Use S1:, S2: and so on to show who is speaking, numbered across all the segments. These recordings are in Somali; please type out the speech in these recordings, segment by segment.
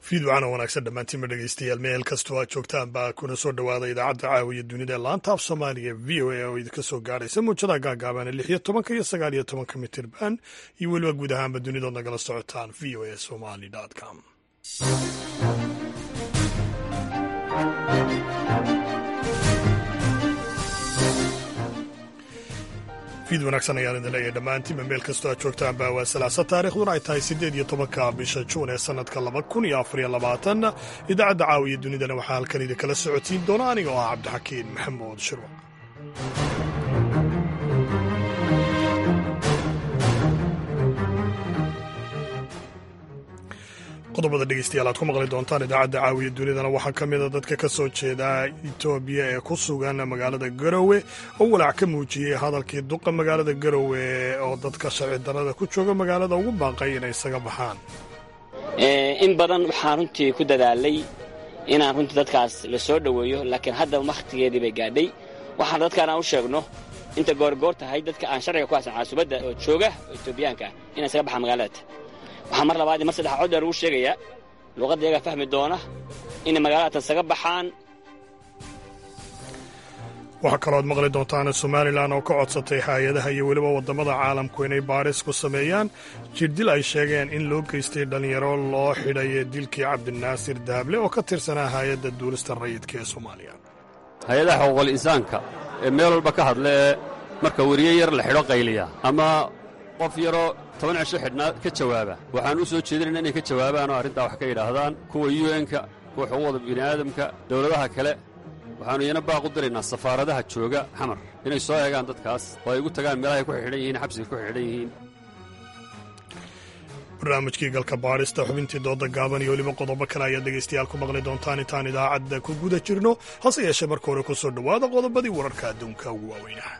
S1: fiidwacana wanaagsan dhammaantiinma dhegeystayaal meel kastoo aad joogtaan baa kuna soo dhowaada idaacadda caawiya dunida ee laanta af soomaaliga v o a oo idinka soo gaaraysa muujada gaagaabana lix iyo tobanka iyo sagaal iyo tobanka mitirban iyo weliba guud ahaanba dunidood nagala socotaan v o a somali com fiid wanaagsan ayaan idin leeyahay dhammaantiinba meel kastoo aad joogtaanba waa salaasa taarikhduna ay tahay siddeed iyo tobanka bisha juun ee sannadka laba kun iyo afariyo labaatan idaacadda caawiya dunidana waxaa halkan idinkala socotiin doona aniga oo ah cabdixakiin maxamuud shirwac qodobada dhegeystayaal aad ku maqli doontaan idaacadda caawiya dunidana waxaa ka mida dadka ka soo jeeda etoobiya ee ku sugan magaalada garowe oo walaac ka muujiyey hadalkii duqa magaalada garowe oo dadka sharci darrada ku jooga magaalada ugu baaqay inay isaga baxaan
S2: in badan waxaan runtii ku dadaalay inaan runtii dadkaas la soo dhoweeyo laakiin hadda wakhtigeedii bay gaadhay waxaan dadkaan aan u sheegno inta goorgoor tahay dadka aan sharciga ku haysan caasubadda oo jooga oo etoobiyaanka inay isaga baxaan magaalada waxaa mar labaad mar saddexa cod ugu sheegayaa luuqadda iyagaa fahmi doona inay magaalada isaga baxaan
S1: waxaa kalooad maqli doontaan somalilan oo ka codsatay hay-adaha iyo weliba waddamada caalamku inay baaris ku sameeyaan jirdil ay sheegeen in loo geystay dhallinyaro loo xidhay dilkii cabdinaasir daable oo ka tirsanaa hay-adda duulista rayidka ee soomaaliya
S3: hay-adaha xuquuqul insaanka ee meel walba ka hadla ee marka weriye yar la xidho qayliya ama qof yaroo toban cisho xidhnaa ka jawaaba waxaan u soo jeedinayna inay ka jawaabaan oo arrintaa wax ka yidhaahdaan kuwa un-ka kuwa xuquuqda bini'aadamka dawladaha kale waxaannu iyana baaq u diraynaa safaaradaha jooga xamar inay soo eegaan dadkaas oo ay ugu tagaan meelahay ku xidhan yihiin xabsiga ku xidhan yihiin
S1: barnaamijkii galka baadhista xubintii dooda gaaban iyo weliba qodobo kale ayaad dhegaystayaal ku maqli doontaan intaan idaacadda ku guda jirno hase yeeshee marka hore ku soo dhowaada qodobadii wararka adduunka ugu waaweynaha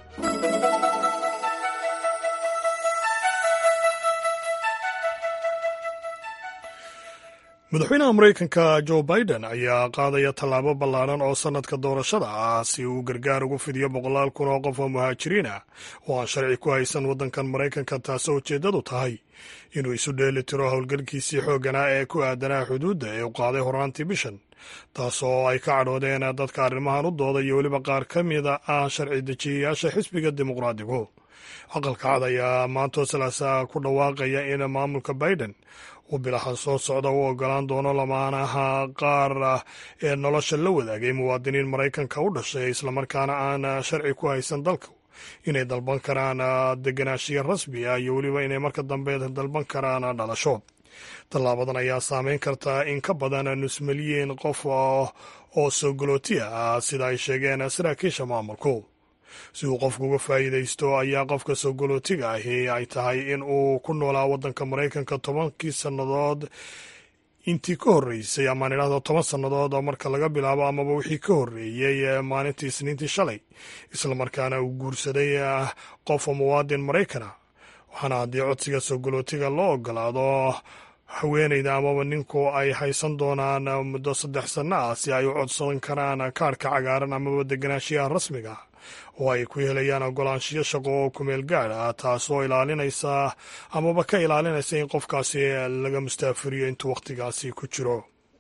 S1: madaxweynaha maraykanka jo biden ayaa qaadaya tallaabo ballaaran oo sannadka doorashada ah si uu gargaar ugu fidiyo boqolaal kun oo qof oo muhaajiriin ah oo aan sharci ku haysan waddankan maraykanka taasoo ujeeddadu tahay inuu isu dheeli tiro howlgalkiisii xoogganaa ee ku aadanaa xuduudda ee u qaaday horaantii bishan taasoo ay ka cadhoodeen dadka arrimahan u dooda iyo weliba qaar ka mida ah sharci dejiyayaasha xisbiga dimuqraadigu aqalka cad ayaa maantoo salaasa ku dhawaaqaya in maamulka biden uu bilahan soo socda u ogolaan doono lamaanaha qaar ee nolosha la wadaagay muwaadiniin maraykanka u dhashay islamarkaana aan sharci ku haysan dalka inay dalban karaan deganaashiya rasmi ah iyo weliba inay marka dambe dalban karaan dhalasho tallaabadan ayaa saameyn karta in ka badan nus milyan qof oo sogolootiya ah sida ay sheegeen saraakiisha maamulku si uu qofku uga faa'iidaysto ayaa qofka sogolootiga ahi ay tahay in uu ku noolaa waddanka maraykanka tobankii sannadood intii ka horreysay amaan idhahdo toban sannadood oo marka laga bilaabo amaba wixii ka horreeyey maalintii isniintii shalay islamarkaana uu guursaday qof muwaadin maraykana waxaana haddii codsiga sogolootiga loo ogolaado haweenayda amaba ninku ay haysan doonaan muddo saddex sanno ah si ay u codsan karaan kaarhka cagaaran amaba deganaashiyaha rasmiga oo ay ku helayaan ogolaanshiyo shaqo oo kumeel gaad ah taasoo ilaalinaysa amaba ka ilaalinaysa in qofkaasi laga mustaafiriyo intuu wakhtigaasi ku jiro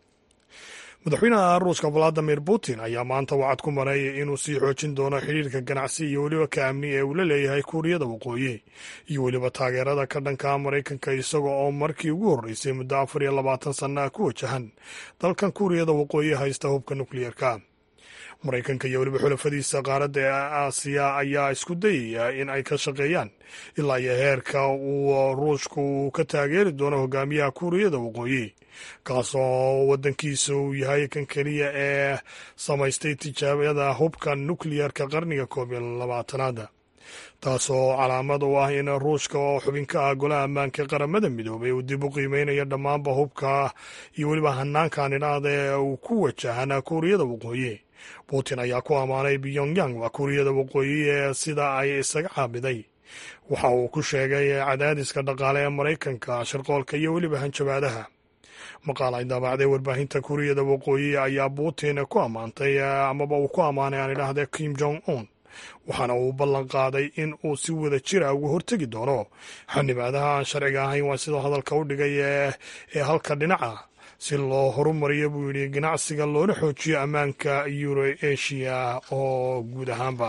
S1: madaxweynaha ruushka valadimir putin ayaa maanta wacad ku maray inuu sii xoojin doono xidhiirka ganacsi iyo weliba ka amni ee uu la leeyahay kuuriyada waqooyi iyo weliba taageerada ka dhanka maraykanka isaga oo markii ugu horreysay muddo afar iyo labaatan sannaah ku wajahan dalkan kuuriyada waqooyi haysta hubka nukliyeerka maraykanka iyo weliba xulafadiisa qaaradda ee aasiya ayaa isku dayaya in ay ka shaqeeyaan ilaa iyo heerka uu ruushku uu ka taageeri doono hogaamiyaha kuuriyada waqooyi kaasoo waddankiisa uu yahay kan keliya ee samaystay tijaabada hubka nukliyerka qarniga koob iyo labaatanaada taasoo calaamad u ah in ruushka oo xubin ka ah golaha ammaanka qaramada midoobay uu dib u qiimeynayo dhammaanba hubka iyo weliba hanaankan idhaahda ee uu ku wajahan kuuriyada waqooyi putin ayaa ku ammaanay pyongyang waa kuuriyada waqooyi ee sida ay isaga caabiday waxa uu ku sheegay cadaadiska dhaqaale ee maraykanka shirqoolka iyo weliba hanjabaadaha maqaal ay daabacday warbaahinta kuuriyada waqooyi ayaa putin ku ammaantay amaba uu ku ammaanay aan idhaahda kim jong un waxaana uu ballan qaaday in uu si wada jira uga hortegi doono xanibaadaha aan sharciga ahayn waa sidoo hadalka u dhigay ee halka dhinaca si loo horumariyo buu yidhi ganacsiga loona xoojiyo ammaanka euro asia oo guud ahaanba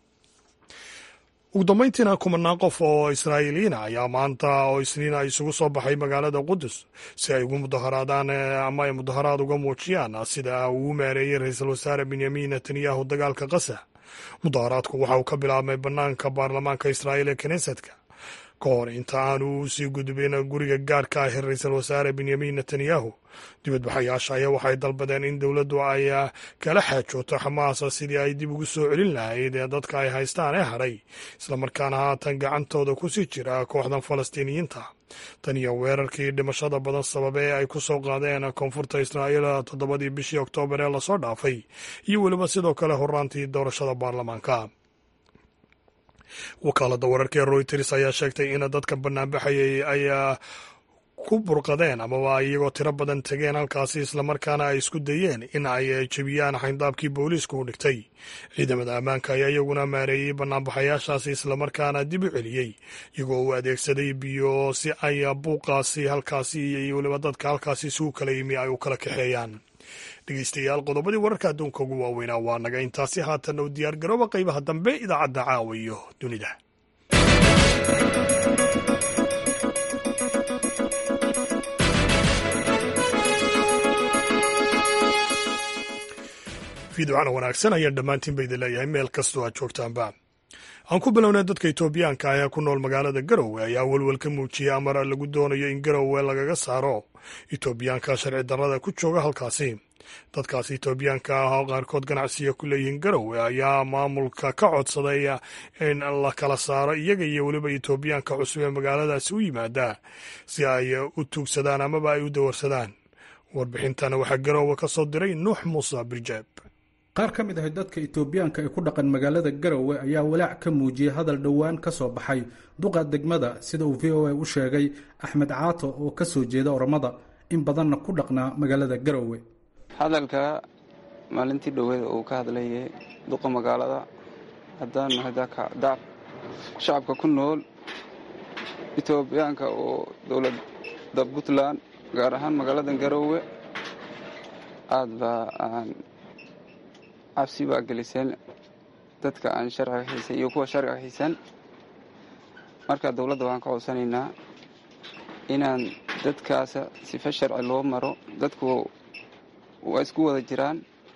S1: ugu dambayntiina kumanaan qof oo israa'iiliyiina ayaa maanta oo isniina isugu soo baxay magaalada qudus si ay ugu mudaharaadaan ama ay mudaharaad uga muujiyaan sida uu u maareeyey ra-iisul wasaare benyamin netanyahu dagaalka qasa mudaharaadku waxa uu ka bilaabmay bannaanka baarlamaanka israa'iil ee knesetka ka hor inta aanu sii gudbin guriga gaarhka ah ee ra-iisul wasaare benyamin netanyahu dibadbaxayaasha ayaa waxay dalbadeen in dowladdu ay kala xaajooto xamaasa sidii ay dib ugu soo celin lahayd ee dadka ay haystaan ee hadhay islamarkaana haatan gacantooda ku sii jira kooxdan falastiiniyiinta tan iyo weerarkii dhimashada badan sababe ee ay ku soo qaadeen koonfurta israa'iil toddobadii bishii oktoobar ee lasoo dhaafay iyo weliba sidoo kale horaantii doorashada baarlamaanka wakaalada wararka ee royters ayaa sheegtay in dadka banaanbaxayay ay ku burqadeen amaba iyagoo tiro badan tegeen halkaasi islamarkaana ay isku dayeen in ay jebiyaan xayndaabkii booliisku u dhigtay ciidamada ammaanka ayaa iyaguna maareeyey banaanbaxayaashaasi islamarkaana dib u celiyey iyagoo uu adeegsaday biyo si ay buuqaasi halkaasi iyo weliba dadka halkaasi isugu kala yimi ay u kala kaxeeyaan dhegeystayaal qodobadii wararka adduunka ugu waaweynaa waa naga intaasi haatan u diyaar garooba qaybaha dambe idaacadda caawa iyo dunida fiidocana wanaagsan ayaan dhammaantiin ba idin leeyahay meel kastoo aad joogtaanba aan ku bilownay dadka etoobiyaanka ah ee ku nool magaalada garowe ayaa welwel ka muujiyey amar lagu doonayo in garowe lagaga saaro etoobiyaanka sharci darrada ku jooga halkaasi dadkaasi etoobiyaanka ah oo qaarkood ganacsiga ku leeyihiin garowe ayaa maamulka ka codsaday in la kala saaro iyaga iyo weliba etoobiyaanka cusub ee magaaladaasi u yimaada si ay u tuugsadaan amaba ay u dawarsadaan warbixintana waxaa garowe ka soo diray nuux muuse birjeeb
S4: qaar ka mid ah dadka etoobiyaanka ee ku dhaqan magaalada garowe ayaa walaac ka muujiyey hadal dhowaan ka soo baxay duqa degmada sida uu v o a u sheegay axmed caato oo ka soo jeeda oromada in badanna ku dhaqnaa magaalada garowe
S5: hadalka maalintii dhoweed uu ka hadlayay duqa magaalada haddaan nahay dac shacabka ku nool etoobiyaanka oo dowladda puntland gaar ahaan magaalada garowe aada baa aan cabsi baa geliseen dadka aan sharciga haysan iyo kuwa sharciga haysan marka dowladda waan ka codsanaynaa inaan dadkaasa sife sharci loo maro dadku waa isku wada jiraan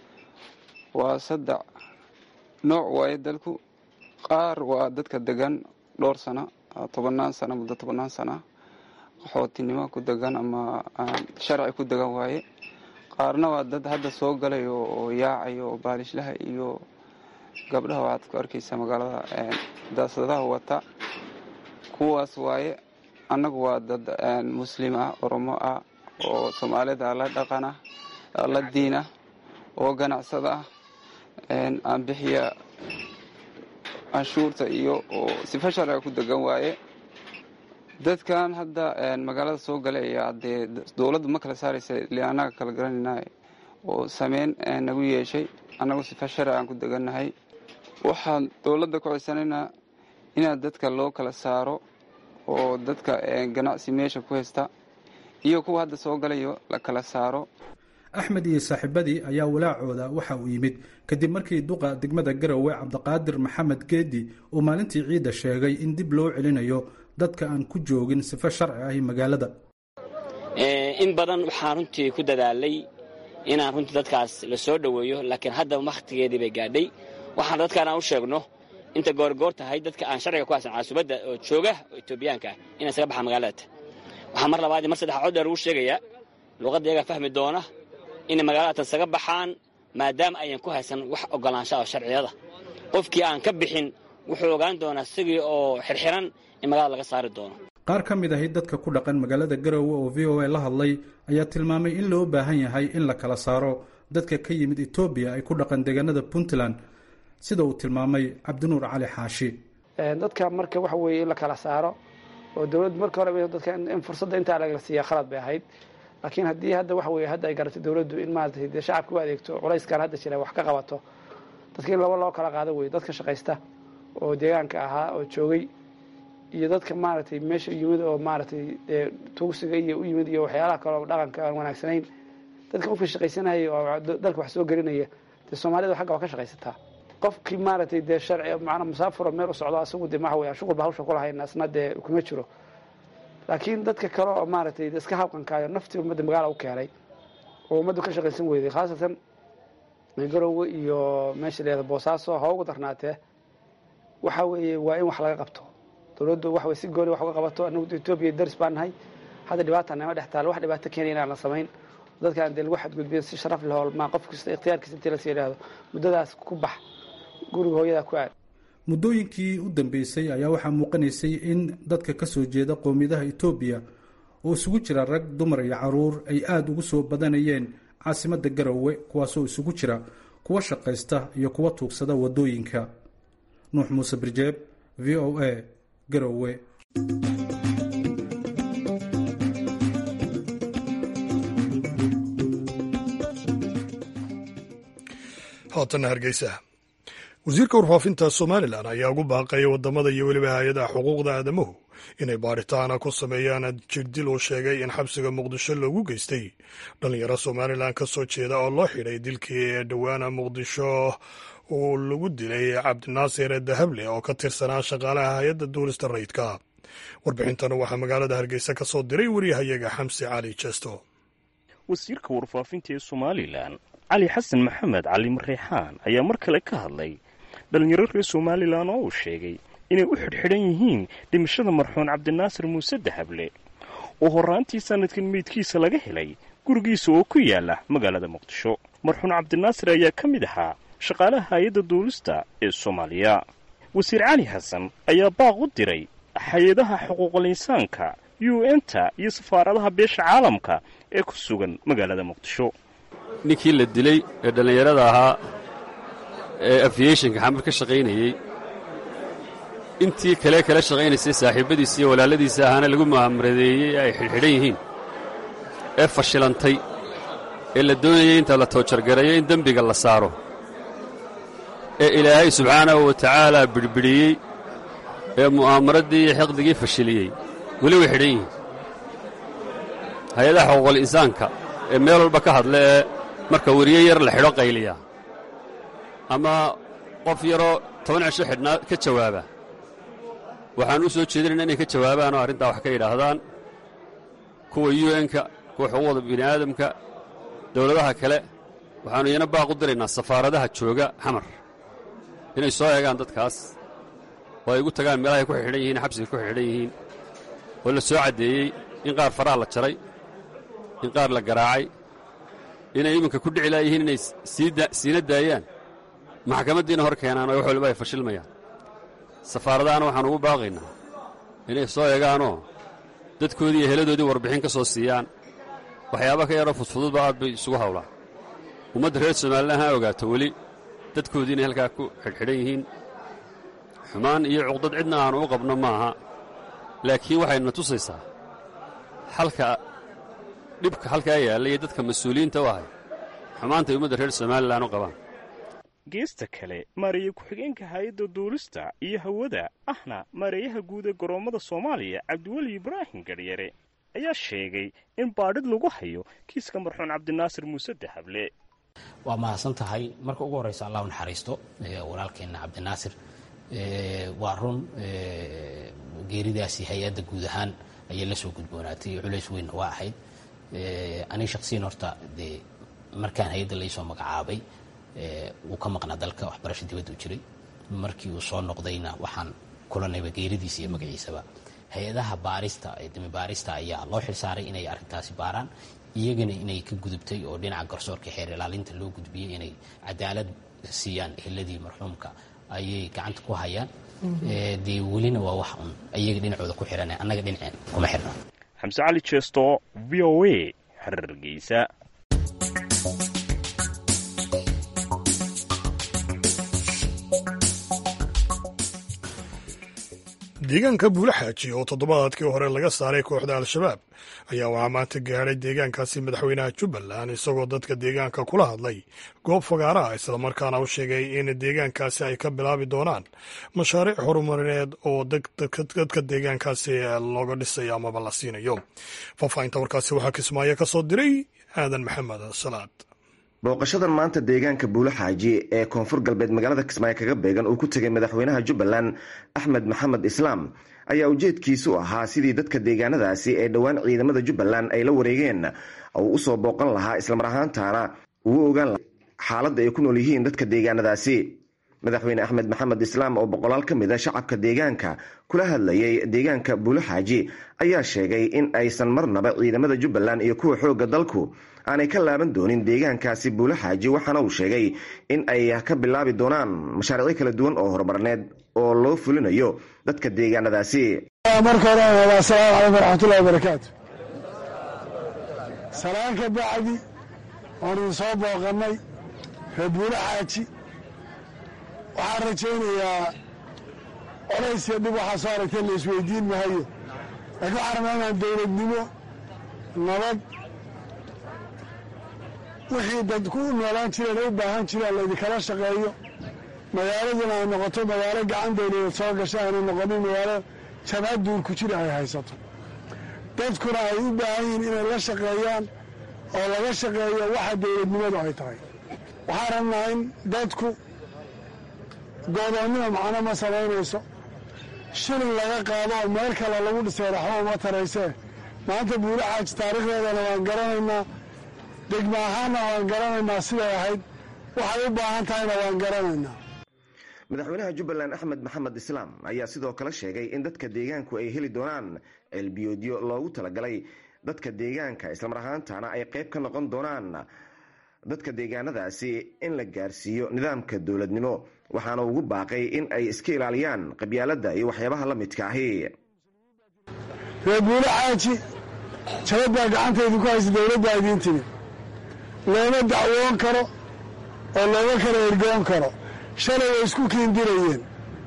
S5: waa saddex nooc waaye dadku qaar waa dadka degan dhowr sano tobannaan sano muddo tobannaan sana qaxootinimo ku degan ama sharci ku degan waaye qaarna waa dad hadda soo galayo oo yaacayo oo baalishlaha iyo gabdhaha waxaad ku arkaysaa magaalada daasadaha wata kuwaas waaye annagu waa dad muslim ah oromo ah oo soomaalida la dhaqan ah la diin ah oo ganacsada ah aan bixiya canshuurta iyo oo sifa sharciga ku degan waaye dadkan hadda magaalada soo galay ayaa dee dowladdu ma kala saaraysa ile annaga kala garanayna oo sameyn nagu yeeshay annagu sifa sharci aan ku degannahay waxaan dowladda ku codsanaynaa inaad dadka loo kala saaro oo dadka ganacsi meesha ku haysta iyo kuwa hadda soo galayo la kala saaro
S4: axmed iyo saaxiibadii ayaa walaacooda waxa uu yimid kadib markii duqa degmada garowe cabdiqaadir maxamed geedi uu maalintii ciidda sheegay in dib loo celinayo dadka aan ku joogin sifo sharci ahi magaalada
S2: in badan waxaan runtii ku dadaalay inaan runtii dadkaas la soo dhoweeyo laakiin hadda wakhtigeedii bay gaadhay waxaan dadkaan aan u sheegno inta goorgoor tahay dadka aan sharciga ku haysan caasubadda oo jooga oo etoobiyaanka ah inay isaga baxaan magaalada waxaa mar labaad mar saddex cod dheer ugu sheegayaa luuqadda iyagaa fahmi doona inay magaalada isaga baxaan maadaama ayan ku haysan wax ogolaansha oo sharciyada qofkii aan ka bixin wuxuu ogaan doonaa isagii oo xirxiran in magaalada laga saari doono
S4: qaar ka mid ahi dadka ku dhaqan magaalada garowe oo v o a la hadlay ayaa tilmaamay in loo baahan yahay in la kala saaro dadka ka yimid etoobiya ay ku dhaqan deegaanada puntland sida uu tilmaamay cabdinuur cali xaashi
S6: dadka marka waxa weeye in la kala saaro oo dowladdu marka hore dadka in fursadda intaa lagala siiya khalad bay ahayd laakiin haddii hadda waxa weye hadda ay garatay dowladdu in maaragtay dee shacabka u adeegto culayskan hadda jira wax ka qabato dadka in laba loo kala qaado wey dadka shaqaysta oo deegaanka ahaa oo joogay iyo dadka maaragtay meesha yimid oo maaragtay dee tuugsiga iyo u yimid iyo waxyaalaha kale oo dhaqanka aan wanaagsanayn dadka qofka shaqaysanaya oo dalka wax soo gelinaya dee soomaalida xagga waa ka shaqaysataa qofkii maaragtay dee sharci macnaa musaafuro meel u socdo asagu dee maxa weya shuqulba hawsha kulahayn asna dee kuma jiro laakiin dadka kale oo maaragtay iska habqankaayo naftii ummadda magaala u keenay oo ummaddu ka shaqaysan weyday khaasatan garowe iyo meesha leeda boosaaso ha ugu darnaatee waxa weeye waa in wax laga qabto dowladdu waxa weye si gooni wax uga qabato anagu etoobiya daris baan nahay hadda dhibaata nama dhex taalo wax dhibaato keenaya inaan la samayn dadkaan dee lagu xadgudbiyo si sharaf leh oo ma qof kasta ikhtiyaarkiisa intii lasii yidhaahdo muddadaas ku bax guriga hooyadaa ku aad
S4: muddooyinkii u dambeysay ayaa waxaa muuqanaysay in dadka ka soo jeeda qowmiyadaha etoobiya oo isugu jira rag dumar iyo caruur ay aada ugu soo badanayeen caasimadda garowe kuwaasoo isugu jira kuwa shaqaysta iyo kuwa tuugsada waddooyinka nuux muuse birjeeb v o a garowe
S1: haatana hargeysa wasiirka warfaafinta somalilan ayaa ugu baaqaya wadamada iyo weliba hay-adaha xuquuqda aadamuhu inay baadhitaana ku sameeyaan jirdil uu sheegay in xabsiga muqdisho loogu geystay dhalinyaro somalilan ka soo jeeda oo loo xidhay dilkii ee dhowaana muqdisho uu lagu dilay cabdinaasir dahable oo ka tirsanaa shaqaalaha hay-adda duulista rayidka warbixintan waxaa magaalada hargeysa ka soo diray wariyahayaga xamsi cali jesto
S7: wasiirka warfaafinta ee somalilan cali xasan maxamed cali mareexaan ayaa mar kale ka hadlay dhalinyaro reer somalilan oo uu sheegay inay u xidhxidhan yihiin dhimashada marxuun cabdinaasir muuse dahable oo horraantii sanadkan meydkiisa laga helay gurigiisa oo ku yaala magaalada muqdisho marxuun cabdinaasir ayaa ka mid ahaa shaqaalaha hay-adda duulista ee soomaaliya wasiir cali xasan ayaa baaq u diray hay-adaha xuquuqul insaanka u n-ta iyo safaaradaha beesha caalamka ee ku sugan magaalada muqdisho
S3: ninkii la dilay ee dhallinyarada ahaa ee afiyeshinka xamar ka shaqaynayey intii kale kala shaqaynaysay saaxiibbadiisa iyo walaaladiisa ahaana lagu mu'amaradeeyey ee ay xidhxidhan yihiin ee fashilantay ee la doonayay inta la toojargareeyo in dembiga la saaro ee ilaahay subxaanahu wa tacaalaa bidhbidhiyey ee mu'aamaraddii iyo xiqdigii fashiliyey weli way xidhan yihiin hay-adaha xuquuqul insaanka ee meel walba ka hadla ee marka weriye yar la xidho qayliya ama qof yaroo toban cisho xidhnaa ka jawaaba waxaan u soo jeedinayna inay ka jawaabaan oo arrintaa wax ka yidhaahdaan kuwa u n-ka kuwa xuquuqda bini'aadamka dawladaha kale waxaannu iyana baaq u diraynaa safaaradaha jooga xamar inay soo eegaan dadkaas oo ay ugu tagaan meelahay ku xidhan yihiin xabsiga ku xidhan yihiin oo la soo caddeeyey in qaar faraha la jaray in qaar la garaacay inay iminka ku dhici laayihiin inay siina daayaan maxkamaddiina hor keenaan oo wax waliba ay fashilmayaan safaaradahana waxaan ugu baaqaynaa inay soo eegaanoo dadkoodii iyo heladoodii warbixin ka soo siiyaan waxyaaba ka yaroo fudfududba aad bay isugu hawlaan ummadda reer somalilan ha ogaato weli dadkoodii inay halkaa ku xidhxidhan yihiin xumaan iyo cuqdad cidna aanu u qabno maaha laakiin waxayna tusaysaa halka dhibka halkaa yaalla iyo dadka mas-uuliyiinta u ahay xumaantay ummadda reer somalilan u qabaan
S7: geesta kale maareeye ku-xigeenka hay-adda duulista iyo hawada ahna maareeyaha guud ee goroommada soomaaliya cabdiweli ibraahim gadhyare ayaa sheegay in baadhid lagu hayo kiiska marxuun cabdinaasir muuse dahable
S8: waa mahadsan tahay marka ugu horreysa allah u naxariisto walaalkeenna cabdinaasir waa run geeridaasi hay-adda guud ahaan ayay la soo gudboonaatay culays weynna waa ahayd aniga shaqsiyan horta dee markaan hay-adda laysoo magacaabay wuu ka maqnaa dalka waxbarasho dibadda u jiray markii uu soo noqdayna waxaan kulanayba geeridiisa iyo magaciisaba hay-adaha baarista ee dimi baarista ayaa loo xilsaaray inay arrintaasi baaraan iyagana inay ka gudubtay oo dhinaca garsoorka xeer ilaalinta loo gudbiyey inay cadaalad siiyaan eheladii marxuumka ayay gacanta ku hayaan dee welina waa wax un iyaga dhinacooda ku xihan annaga dhinaceen kuma xirna
S7: xamse cali jeesto v o a hargeysa
S1: deegaanka buulaxaaji oo toddobaadkii hore laga saaray kooxda al-shabaab ayaa waxaa maanta gaadhay deegaankaasi madaxweynaha jubbaland isagoo dadka deegaanka kula hadlay goob fagaaraha islamarkaana u sheegay in deegaankaasi ay ka bilaabi doonaan mashaariic horumarineed oo dadka deegaankaasi looga dhisayo amaba la siinayo faahfaahinta warkaasi waxaa kismaayo ka soo diray aadan maxamed salaad
S9: booqashadan maanta deegaanka buulaxaaji ee koonfur galbeed magaalada kismaayo kaga beegan uu ku tegay madaxweynaha jubbaland axmed maxamed islaam ayaa ujeedkiisu ahaa sidii dadka deegaanadaasi ee dhowaan ciidamada jubbaland ay la wareegeen uu usoo booqan lahaa islamar ahaantaana uu ogaan lahaa xaaladda ay ku nool yihiin dadka deegaanadaasi madaxweyne axmed maxamed islaam oo boqolaal ka mid a shacabka deegaanka kula hadlayay deegaanka buulaxaaji ayaa sheegay in aysan marnaba ciidamada jubbaland iyo kuwa xoogga dalku aanay ka laaban doonin deegaankaasi buulaxaaji waxaana uu sheegay in ay ka bilaabi doonaan mashaariicyo kala duwan oo horumarneed oo loo fulinayo dadka deegaanadaasi
S10: marka hore asalaamu calaykum waraxmatullahi wabarakaatu salaan ka bacdi waan idin soo booqannay reer buulaxaaji waxaan rajaynayaa colays iyo dhib waxaa soo aragtay la isweydiin mahayo laakiin waxaan rabaa inaan dowladnimo nabad wixii dadku u noolaan jireen u baahan jireen laydinkala shaqeeyo magaaladuna ay noqoto magaalo gacan dowladeed soo gasha ayna noqonin magaalo jabhad duurku jira ay haysato dadkuna ay u baahan yihiin inay la shaqeeyaan oo laga shaqeeyo waxa dowladnimadu ay tahay waxaan rabnaa in dadku goodoonnima macno ma samaynayso shilin laga qaado oo meel kale lagu dhisay raxmo uma taraysee maanta buulaxaaji taariikhdeedana waan garanaynaa degma ahaanna waan garanaynaa siday ahayd waxay u baahan tahayna waan garanaynaa
S9: madaxweynaha jubbaland axmed maxamed islaam ayaa sidoo kale sheegay in dadka deegaanku ay heli doonaan ceelbiyoodyo loogu talagalay dadka deegaanka islamar ahaantana ay qayb ka noqon doonaan dadka deegaanadaasi in la gaarsiiyo nidaamka dowladnimo waxaana ugu baaqay in ay iska ilaaliyaan qabyaaladda iyo waxyaabaha la midka ahi
S10: reer buulaxaaji jabad baa gacantaydu ku haysa dowladdaa idiin timid looma dacwoon karo oo looma kala ergoon karo shalay way isku kiindirayeen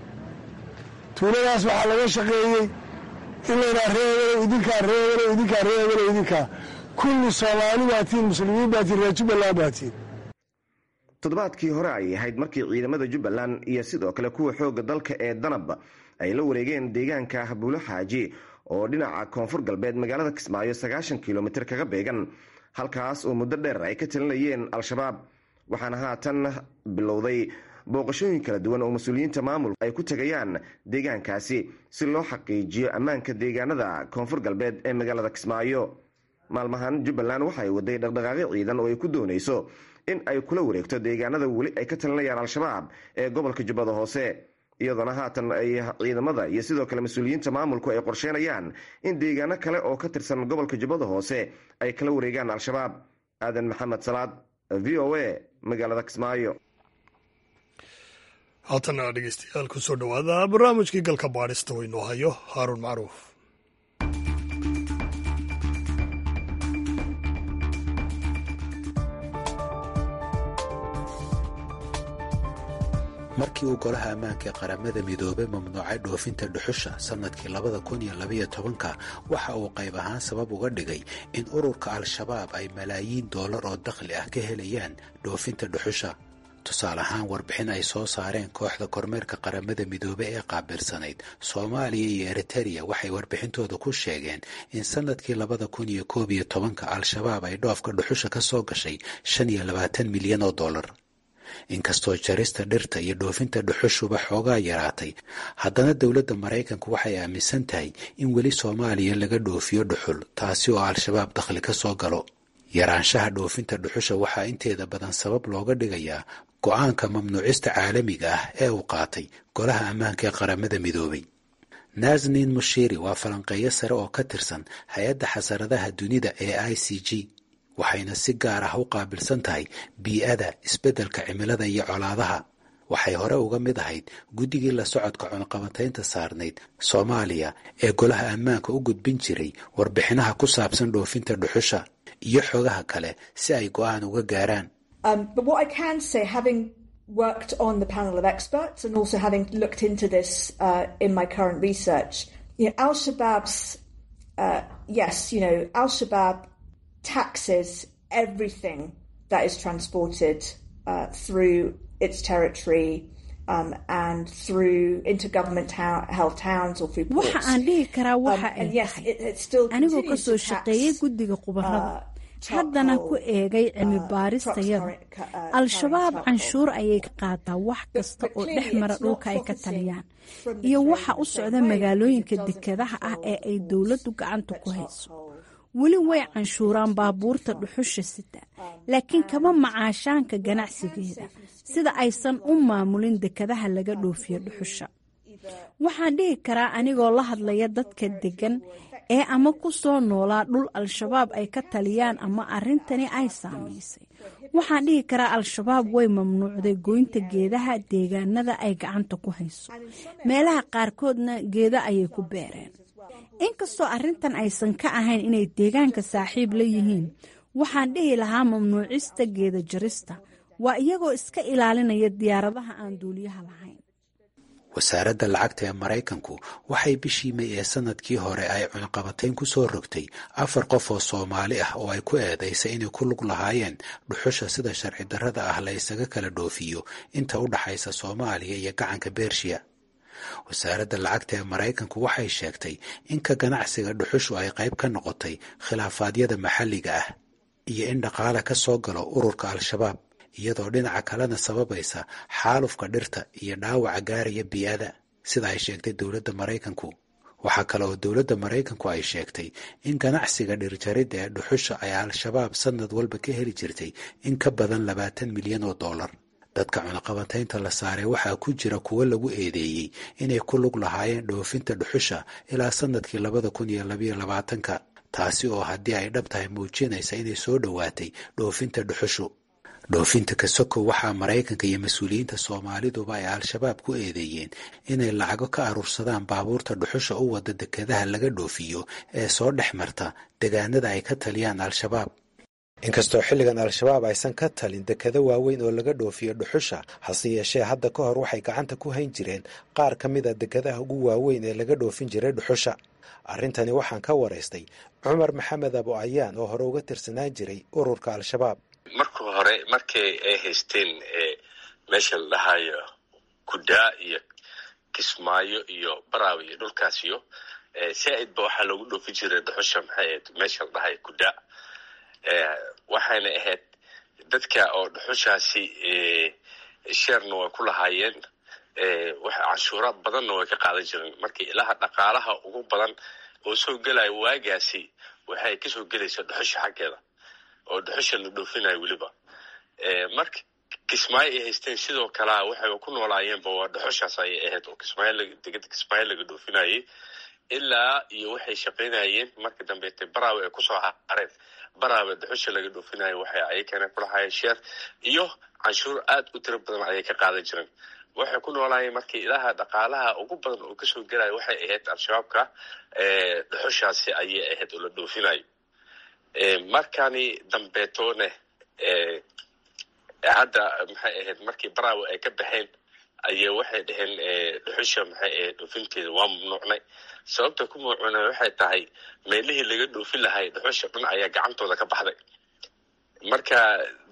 S10: tuuladaas waxaa laga shaqeeyey in laydhaha reebelow idinkaa reebelow idinkaa reebelow idinkaa kulli soomaali baatiin muslimiin baatiin reer jubbaland baatiin
S9: toddobaadkii hore ay ahayd markii ciidamada jubbaland iyo sidoo kale kuwa xoogga dalka ee danab ay la wareegeen deegaanka buulaxaaji oo dhinaca koonfur galbeed magaalada kismaayo sagaashan kilomitir kaga beegan halkaas oo muddo dheer ay ka talinayeen al-shabaab waxaana haatan bilowday booqashooyin kala duwan oo mas-uuliyiinta maamulka ay ku tegayaan deegaankaasi si loo xaqiijiyo ammaanka deegaanada koonfur galbeed ee magaalada kismaayo maalmahan jubbaland waxay waday dhaqdhaqaaqyo ciidan oo ay ku doonayso in ay kula wareegto deegaanada weli ay ka talinayaan al-shabaab ee gobolka jubbada hoose iyadoona haatan ay ciidamada iyo sidoo kale mas-uuliyiinta maamulku ay qorsheynayaan in deegaano kale oo ka tirsan gobolka jubbada hoose ay kala wareegaan al-shabaab aadan maxamed salaad v o a magaalada kismaayo
S1: haatana dhegeystayaal ku soo dhowaada barnaamijkii galka baadhista waynoo hayo haaruun macruuf
S11: markii uu golaha ammaanka ee qaramada midoobay mamnuucay dhoofinta dhuxusha sannadkii labada kun iyo labaiyo tobanka waxa uu qayb ahaan sabab uga dhigay in ururka al-shabaab ay malaayiin doolar oo dakhli ah ka helayaan dhoofinta dhuxusha tusaale ahaan warbixin ay soo saareen kooxda kormeerka qaramada midoobe ee qaabilsanayd soomaaliya iyo eritereya waxay warbixintooda ku sheegeen in sannadkii labada kun iyo koob iyo tobanka al-shabaab ay dhoofka dhuxusha ka soo gashay shan iyo labaatan milyan oo dollar inkastoo jarista dhirta iyo dhoofinta dhuxushuba xoogaa yaraatay haddana dowladda maraykanku waxay aaminsan tahay in weli soomaaliya laga dhoofiyo dhuxul taasi oo al-shabaab dakhli ka soo galo yaraanshaha dhoofinta dhuxusha waxaa inteeda badan sabab looga dhigayaa go-aanka mamnuucista caalamiga ah ee uu qaatay golaha ammaanka ee qaramada midoobay nasnin mushiri waa falanqeeyo sare oo ka tirsan hay-adda xasaradaha dunida ee i c g waxayna si gaar ah u qaabilsan tahay bii-ada isbeddelka cimilada iyo colaadaha waxay hore uga mid ahayd guddigii la socodka cunaqabantaynta saarnayd soomaaliya ee golaha ammaanka u gudbin jiray warbixinaha ku saabsan dhoofinta dhuxusha iyo xogaha kale si ay go-aan uga gaaraan
S12: worked on the panel of experts and also having looked into this uh, in my current research, you know, Al Shabaab's, uh, yes, you know, Al Shabaab taxes everything that is transported uh, through its territory um, and through intergovernment held towns or through ports.
S13: waxa aan dhihi karaa waxa
S12: Um,
S13: ay
S12: and yes,
S13: tahay
S12: it, it still
S13: anigoo
S12: continues
S13: kasoo
S12: to tax,
S13: shaqeeyey guddiga khubarada haddana ku eegay cilmi baaristayada al-shabaab canshuur ayay ka qaadaa wax kasta oo dhex mara dhulka ay ka taliyaan iyo waxa u socda magaalooyinka dekedaha ah ee ay dowladdu gacanta ku hayso weli way canshuuraan baabuurta dhuxusha sita laakiin kama macaashaanka ganacsigeeda sida aysan u maamulin dekedaha laga dhoofiyo dhuxusha waxaan dhihi karaa anigoo la hadlaya dadka deggan ee ama ku soo noolaa dhul al-shabaab ay ka taliyaan ama arrintani ay saamaysay waxaan dhihi karaa al-shabaab way mamnuucday goynta geedaha deegaanada ay gacanta ku hayso meelaha qaarkoodna geeda ayay ku beereen inkastoo arrintan aysan ka ahayn inay deegaanka saaxiib la yihiin waxaan dhihi lahaa mamnuucista geeda jarista waa iyagoo iska ilaalinaya diyaaradaha aan duuliyaha lahayn
S11: wasaaradda lacagta ee maraykanku waxay bishii may ee sanadkii hore ay cunaqabatayn ku soo rogtay afar qof oo soomaali ah oo ay ku eedaysay inay ku lug lahaayeen dhuxusha sida sharci darrada ah la ysaga kala dhoofiyo inta u dhaxaysa soomaaliya iyo gacanka bershiya wasaaradda lacagta ee maraykanku waxay sheegtay in ka ganacsiga dhuxushu ay qayb ka noqotay khilaafaadyada maxalliga ah iyo in dhaqaale ka soo galo ururka al-shabaab iyadoo dhinaca kalena sababaysa xaalufka dhirta iyo dhaawaca gaaraya bii'ada sida ay sheegtay dowladda maraykanku waxaa kale oo dowladda maraykanku ay sheegtay in ganacsiga dhirjaridda ee dhuxusha ay al-shabaab sanad walba ka heli jirtay in ka badan labaatan milyan oo dollar dadka cunaqabataynta la saaray waxaa ku jira kuwo lagu eedeeyey inay ku lug lahaayeen dhoofinta dhuxusha ilaa sanadkii labada kun iyo labayo labaatanka taasi oo haddii ay dhab tahay muujinaysa inay soo dhowaatay dhoofinta dhuxushu dhoofinta kasoko waxaa maraykanka iyo mas-uuliyiinta soomaaliduba ay al-shabaab ku eedeeyeen inay lacago ka aruursadaan baabuurta dhuxusha u wada dekedaha laga dhoofiyo ee soo dhex marta degaanada ay ka taliyaan al-shabaab inkastoo xilligan al-shabaab aysan ka talin dekado waaweyn oo laga dhoofiyo dhuxusha hase yeeshee hadda ka hor waxay gacanta ku hayn jireen qaar ka mid a dekadaha ugu waaweyn ee laga dhoofin jiray dhuxusha arrintani waxaan ka waraystay cumar maxamed abo ayaan oo hore uga tirsanaan jiray ururka al-shabaab
S14: marka hore markii ay haysteen meesha la dhahayo kudaa iyo kismaayo iyo baraawi iyo dhulkaasiyo saa-id ba waxaa loogu dhoofi jiray dhuxusha maxay ahayd meesha la dhahayo kudaa waxayna ahayd dadka oo dhuxushaasi sheerna way ku lahaayeen canshuura badanna way ka qaadan jireen markii ilaha dhaqaalaha ugu badan oo soo gelaya waagaasi waxay kasoo gelaysa dhuxusha xaggeeda oo dhuxusha la dhoofinayo weliba marka kismaayo ay haysteen sidoo kalea waxay ku noolaayeenba waa dhuxushaas ayay ahayd oo kismaayo degada kismaayo laga dhoofinayay ilaa iyo waxay shaqaynayeen marka dambeete baraawe ay kusoo hareen baraawe dhuxusha laga dhoofinayo waxay ayakana kulahaayeen sheer iyo canshuur aad u tiro badan ayay ka qaadan jireen waxay ku noolaayeen markii ilaha dhaqaalaha ugu badan oo kasoo gelaya waxay ahayd al-shabaabka dhuxushaasi ayay ahayd oo la dhoofinayo markani dambeetoone hadda maxay ahayd markii baraawe ay ka baxeen ayay waxay dhaheen dhuxusha maxay ahayd dhoofinteeda waa mamnuucnay sababta ku mamnuucnay waxay tahay meelihii laga dhoofin lahay dhuxusha dhan ayaa gacantooda ka baxday marka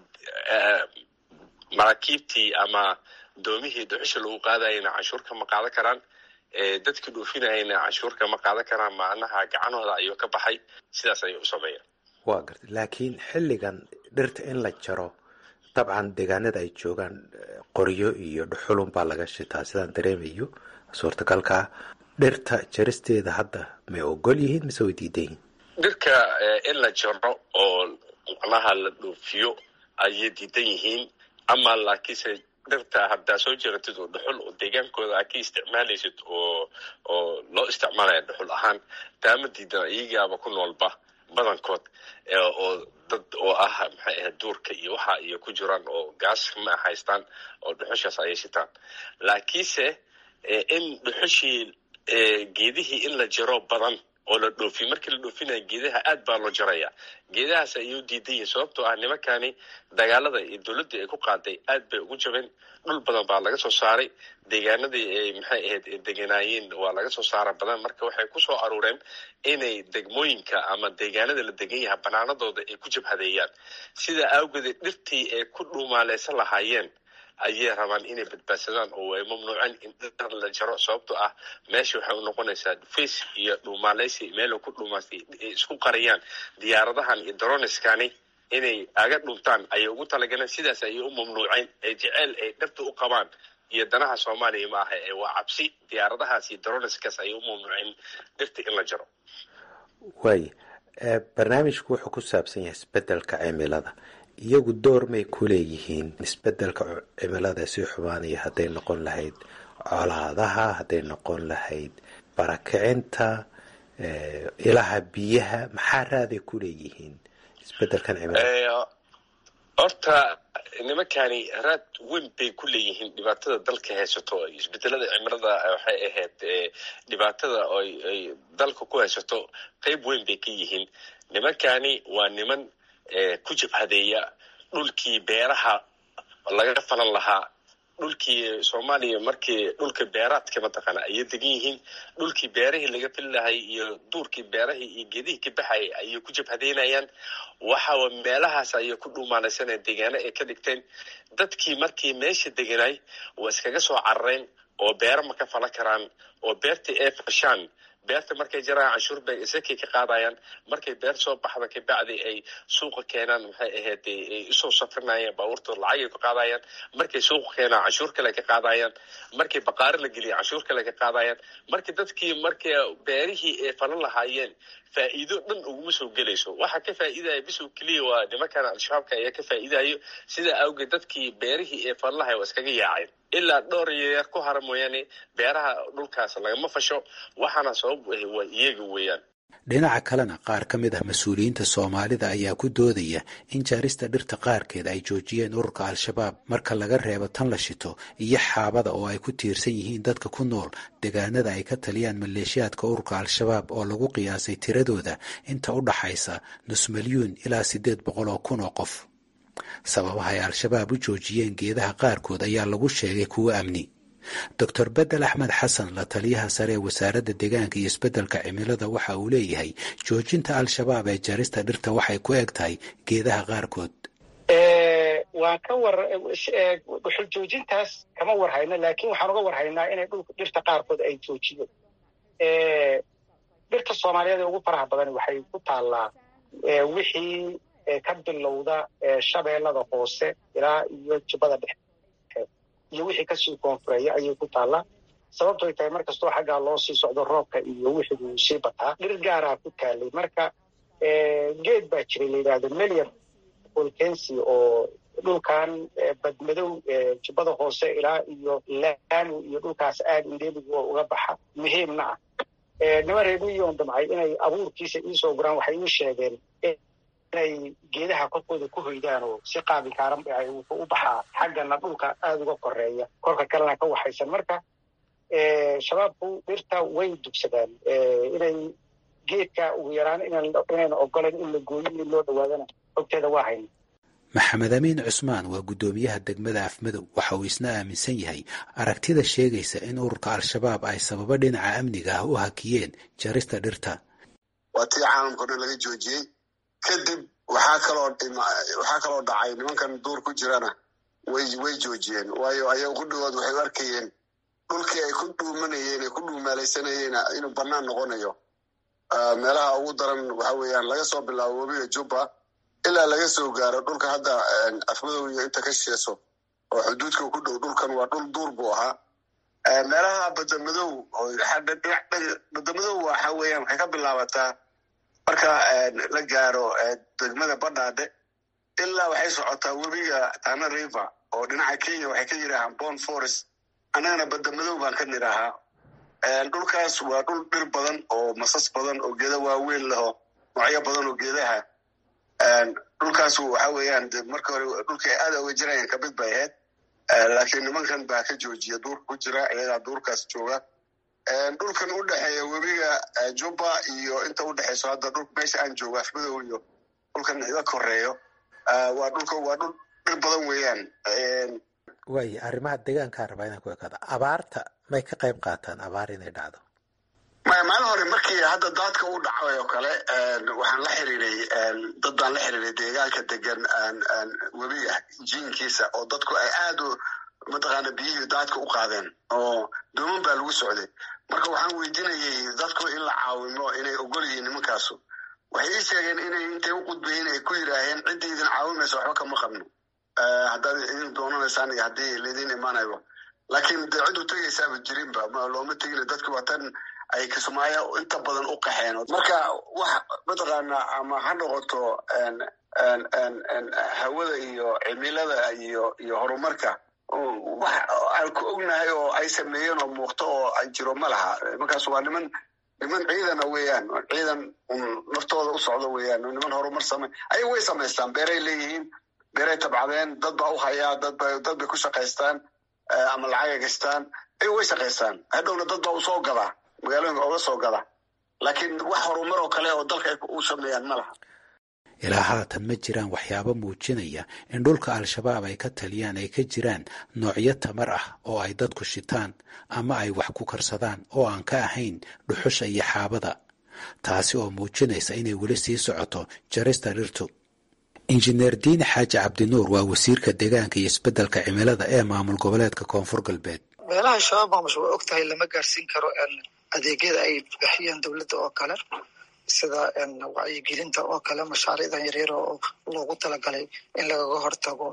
S14: maraakiibtii ama doomihii dhuxusha lagu qaadayana canshuur kama qaadan karaan dadkii dhoofinayana canshuur kama qaadan karaan macnaha gacanhooda ayuu ka baxay sidaas ayay u sameeyeen
S11: waa gartay laakiin xilligan dhirta in la jaro dabcan deegaanada ay joogaan qoryo iyo dhuxulun baa laga shitaa sidaan dareemayo suurtagalkaa dhirta jaristeeda hadda may ogol yihiin mise way diidan yihiin
S14: dhirka in la jaro oo macnaha la dhoofiyo ayay diidan yihiin ama laakiinse dhirta haddaa soo jeratid oo dhuxul oo deegaankooda aad ka isticmaalaysid oo oo loo isticmaalaya dhuxul ahaan taama diidan iyagaaba ku noolba badankood oo dad oo ah maxay ahayd duurka iyo waxa iyo ku jiraan oo gaas ma haystaan oo dhuxushaas ayay shitaan laakiinse in dhuxushii geedihii in la jiro badan oo la dhoofiyo markii la dhoofinaya geedaha aad baa loo jaraya geedahaas ayuu diidan yihin sababtoo ah nimankani dagaalada iyo dowladdii ay ku qaaday aad bay ugu jabeen dhul badan baa laga soo saaray deegaanadii ay maxay ahayd deganaayeen waa laga soo saara badan marka waxay ku soo aruureen inay degmooyinka ama deegaanada la degan yaha banaanadooda ay ku jabhadeeyaan sidaa awgeedee dhirtii ay ku dhuumaaleysan lahaayeen ayay rabaan inay badbaadsadaan oo ay mamnuuceen in dhir la jaro sababtoo ah meesha waxay u noqonaysaa dhufays iyo dhuumaaleysi meel ku dhuumaastay ay isku qariyaan diyaaradahan iyo daroniskani inay aga dhuntaan ayay ugu talagaleen sidaas ayay u mamnuuceen ee jeceyl ay dhirta u qabaan iyo danaha soomaaliya ma aha ee waa cabsi diyaaradahaas iyo daroniskaas ayay u mamnuuceen dhirta in la jaro
S11: waay barnaamijku wuxuu ku saabsan yahay isbedelka cimilada iyagu door may ku leeyihiin isbedelka cimilada sii xumaanaya hadday noqon lahayd colaadaha hadday noqon lahayd barakicinta ilaha biyaha maxaa raaday ku leeyihiin isbedelkan cimilada
S14: horta nimankani raad weyn bay ku leeyihiin dhibaatada dalka haysato isbedelada cimilada waxay ahayd dhibaatada ay dalka ku haysato qeyb weyn bay ka yihiin nimankani waa niman ku jabhadeeya dhulkii beeraha laga falan lahaa dhulkii soomaaliya markii dhulka beeraadka mataqaana ayay degan yihiin dhulkii beerahii laga fili lahay iyo duurkii beerahii iyo geedihii ka baxayay ayay ku jabhadeynayaan waxaa meelahaas ayay ku dhuumaalaysanaya deegaano ay ka dhigteen dadkii markii meesha deganay waa iskaga soo carareen oo beero ma ka falan karaan oo beertii ay fashaan beerta markay jaraan canshuur bay isakay ka qaadayaan markay beer soo baxda kabacdi ay suuqa keenaan maxay ahayd ay usoo safrinayaan baabuurtooda lacagay ka qaadayaan markay suuqa keenaan canshuur kale ka qaadayaan markay baqaari la geliya canshuur kale ka qaadayaan marka dadkii markay beerihii ay falan lahaayeen faa'iido dhan uguma soo gelayso waxa ka faa'iidaya bisow keliya waa nimankan al-shabaabka ayaa ka faa'iidayo sidaa awgeed dadkii beerihii ee falan lahay waa iskaga yaaceen ilaa dhowr yaryar ku hara mooyaane beeraha dhulkaas lagama fasho waxaana sabab waa iyaga weeyaan
S11: dhinaca kalena qaar ka mid ah mas-uuliyiinta soomaalida ayaa ku doodaya in jaarista dhirta qaarkeed ay joojiyeen ururka al-shabaab marka laga reebo tan la shito iyo xaabada oo ay ku tiirsan yihiin dadka ku nool deegaanada ay ka taliyaan maleeshiyaadka ururka al-shabaab oo lagu qiyaasay tiradooda inta u dhaxaysa nus milyuun ilaa siddeed boqol oo kun oo qof sababaha ay al-shabaab u joojiyeen geedaha qaarkood ayaa lagu sheegay kuwo amni doctor bedel axmed xasan la taliyaha sare ee wasaaradda deegaanka iyo isbeddelka cimilada waxa uu leeyahay joojinta al-shabaab ee jarista dhirta waxay ku eg tahay geedaha qaarkood
S15: waan ka war dhuxul joojintaas kama war hayno laakiin waxaan uga war haynaa inay dhulka dhirta qaarkood ay joojiyeen dhirta soomaaliyeed ee ugu faraha badan waxay ku taallaa wixii ka bilowda shabeellada hoose ilaa iyo jubbada dhexe iyo wixii kasii koonfureeya ayay ku taallaa sababtoy tahay mar kastoo xaggaa loo sii socdo roobka iyo wixii wuu sii bataa dhir gaaraa ku taalay marka geed baa jiray la yidhaahdo melian volkensi oo dhulkan badmadow jubbada hoose ilaa iyo laanu iyo dhulkaas aad indheeligu uga baxa muhiimna ah nima reebiyoon damcay inay abuurkiisa iisoo guraan waxay ii sheegeen inay geedaha korkooda ku hoydaan oo si qaabilkaaran wuxuu u baxaa xaggana dhulka aada uga koreeya korka kalena ka waxaysan marka shabaabku dhirta way dugsadaan inay geedka ugu yaraan inayna ogolan in la gooyo in loo dhawaadana xogteeda waa hayna
S11: maxamed amiin cusmaan waa guddoomiyaha degmada afmadow waxa uu isna aaminsan yahay aragtida sheegaysa in ururka al-shabaab ay sababo dhinaca amniga ah u hakiyeen jarista dhirta
S16: waa tii caalamkao dhan laga joojiyey kadib waxaa kaloo waxaa kaloo dhacay nimankan duur ku jirana way way joojiyeen waayo ayaga ku dhawaad waxay u arkayeen dhulkii ay ku dhuumanayeen ay ku dhuumaalaysanayeen inuu bannaan noqonayo meelaha ugu daran waxa weeyaan laga soo bilaabo webiga jubba ilaa laga soo gaaro dhulka hadda afmadow iyo inta ka sheeso oo xuduudka ku dhow dhulkan waa dhul duur buu ahaa meelaha badamadow badamadow waxa weeyaan waxay ka bilaabataa marka la gaaro degmada badhaadhe ilaa waxay socotaa webiga tana river oo dhinaca kenya waxay ka yidhaahaan bon forest annagana badamadow baan ka nidhaahaa dhulkaas waa dhul dhir badan oo masas badan oo geeda waaweyn leho noocyo badan oo geedaha dhulkaas waxa weeyaan marka hore dhulka ay aada uga jirayaan kamid bay ahayd laakiin nimankan baa ka joojiya duurka ku jira iyagaa duurkaas jooga dhulkan u dhexeeya webiga jubba iyo inta u dhexeyso hadda dhul meesha aan joogo afmadow iyo dhulkan iga koreeyo waa dhulka waa dhul dhir badan weeyaan
S11: waaya arrimaha deegaankaa rabaa inaan ku ekaado abaarta may ka qayb qaataan abaar inay dhacdo
S16: maya maalin hore markii hadda daadka u dhacay oo kale waxaan la xiriiray dad baan la xiriiray deegaanka degan webiga jiinkiisa oo dadku ay aad u mataqaana biyihii daadka u qaadeen oo dooman baa lagu socday marka waxaan weydiinayay dadku in la caawimo inay ogol yihiin nimankaasu waxay ii sheegeen inay intay u qudbayeen ay ku yidhaaheen ciddii idin caawimaysa waxba kama qabno haddaad idin doonanaysaan iyo haddii laydin imaanayo laakiin dee cid u tegaysaaba jirinba looma tegin dadku waa tan ay kismaayo inta badan u qaxeen marka wax mataqaana ama ha noqoto hawada iyo cimilada iyo iyo horumarka wax aan ku ognahay oo ay sameeyeen oo muuqto oo ay jiro ma laha markaas waa niman niman ciidana weeyaan ciidan naftooda u socdo weeyaan niman horumar same ayaga way samaystaan beeray leeyihiin beeray tabcadeen dad baa u hayaa dadba dad bay ku shaqaystaan ama lacagay gastaan ayaga way shaqaystaan hadhowna dad baa u soo gadaa magaalooyinka oga soo gada laakiin wax horumar oo kale oo dalka ay u sameeyaan ma laha
S11: ilaa haatan ma jiraan waxyaabo muujinaya in dhulka al-shabaab ay ka taliyaan ay ka jiraan noocyo tamar ah oo ay dadku shitaan ama ay wax ku karsadaan oo aan ka ahayn dhuxusha iyo xaabada taasi oo muujinaysa inay weli sii socoto jarista dhirtu injineer diine xaaji cabdinuur waa wasiirka deegaanka iyo isbeddelka cimilada ee maamul goboleedka koonfur galbeed
S17: meelaha shabaab maamush waa og tahay lama gaarsiin karo adeegyada ay bixiyeen dowladda oo kale sida wacyigelinta oo kale mashaariicdan yaryar oo loogu talagalay in lagaga hortago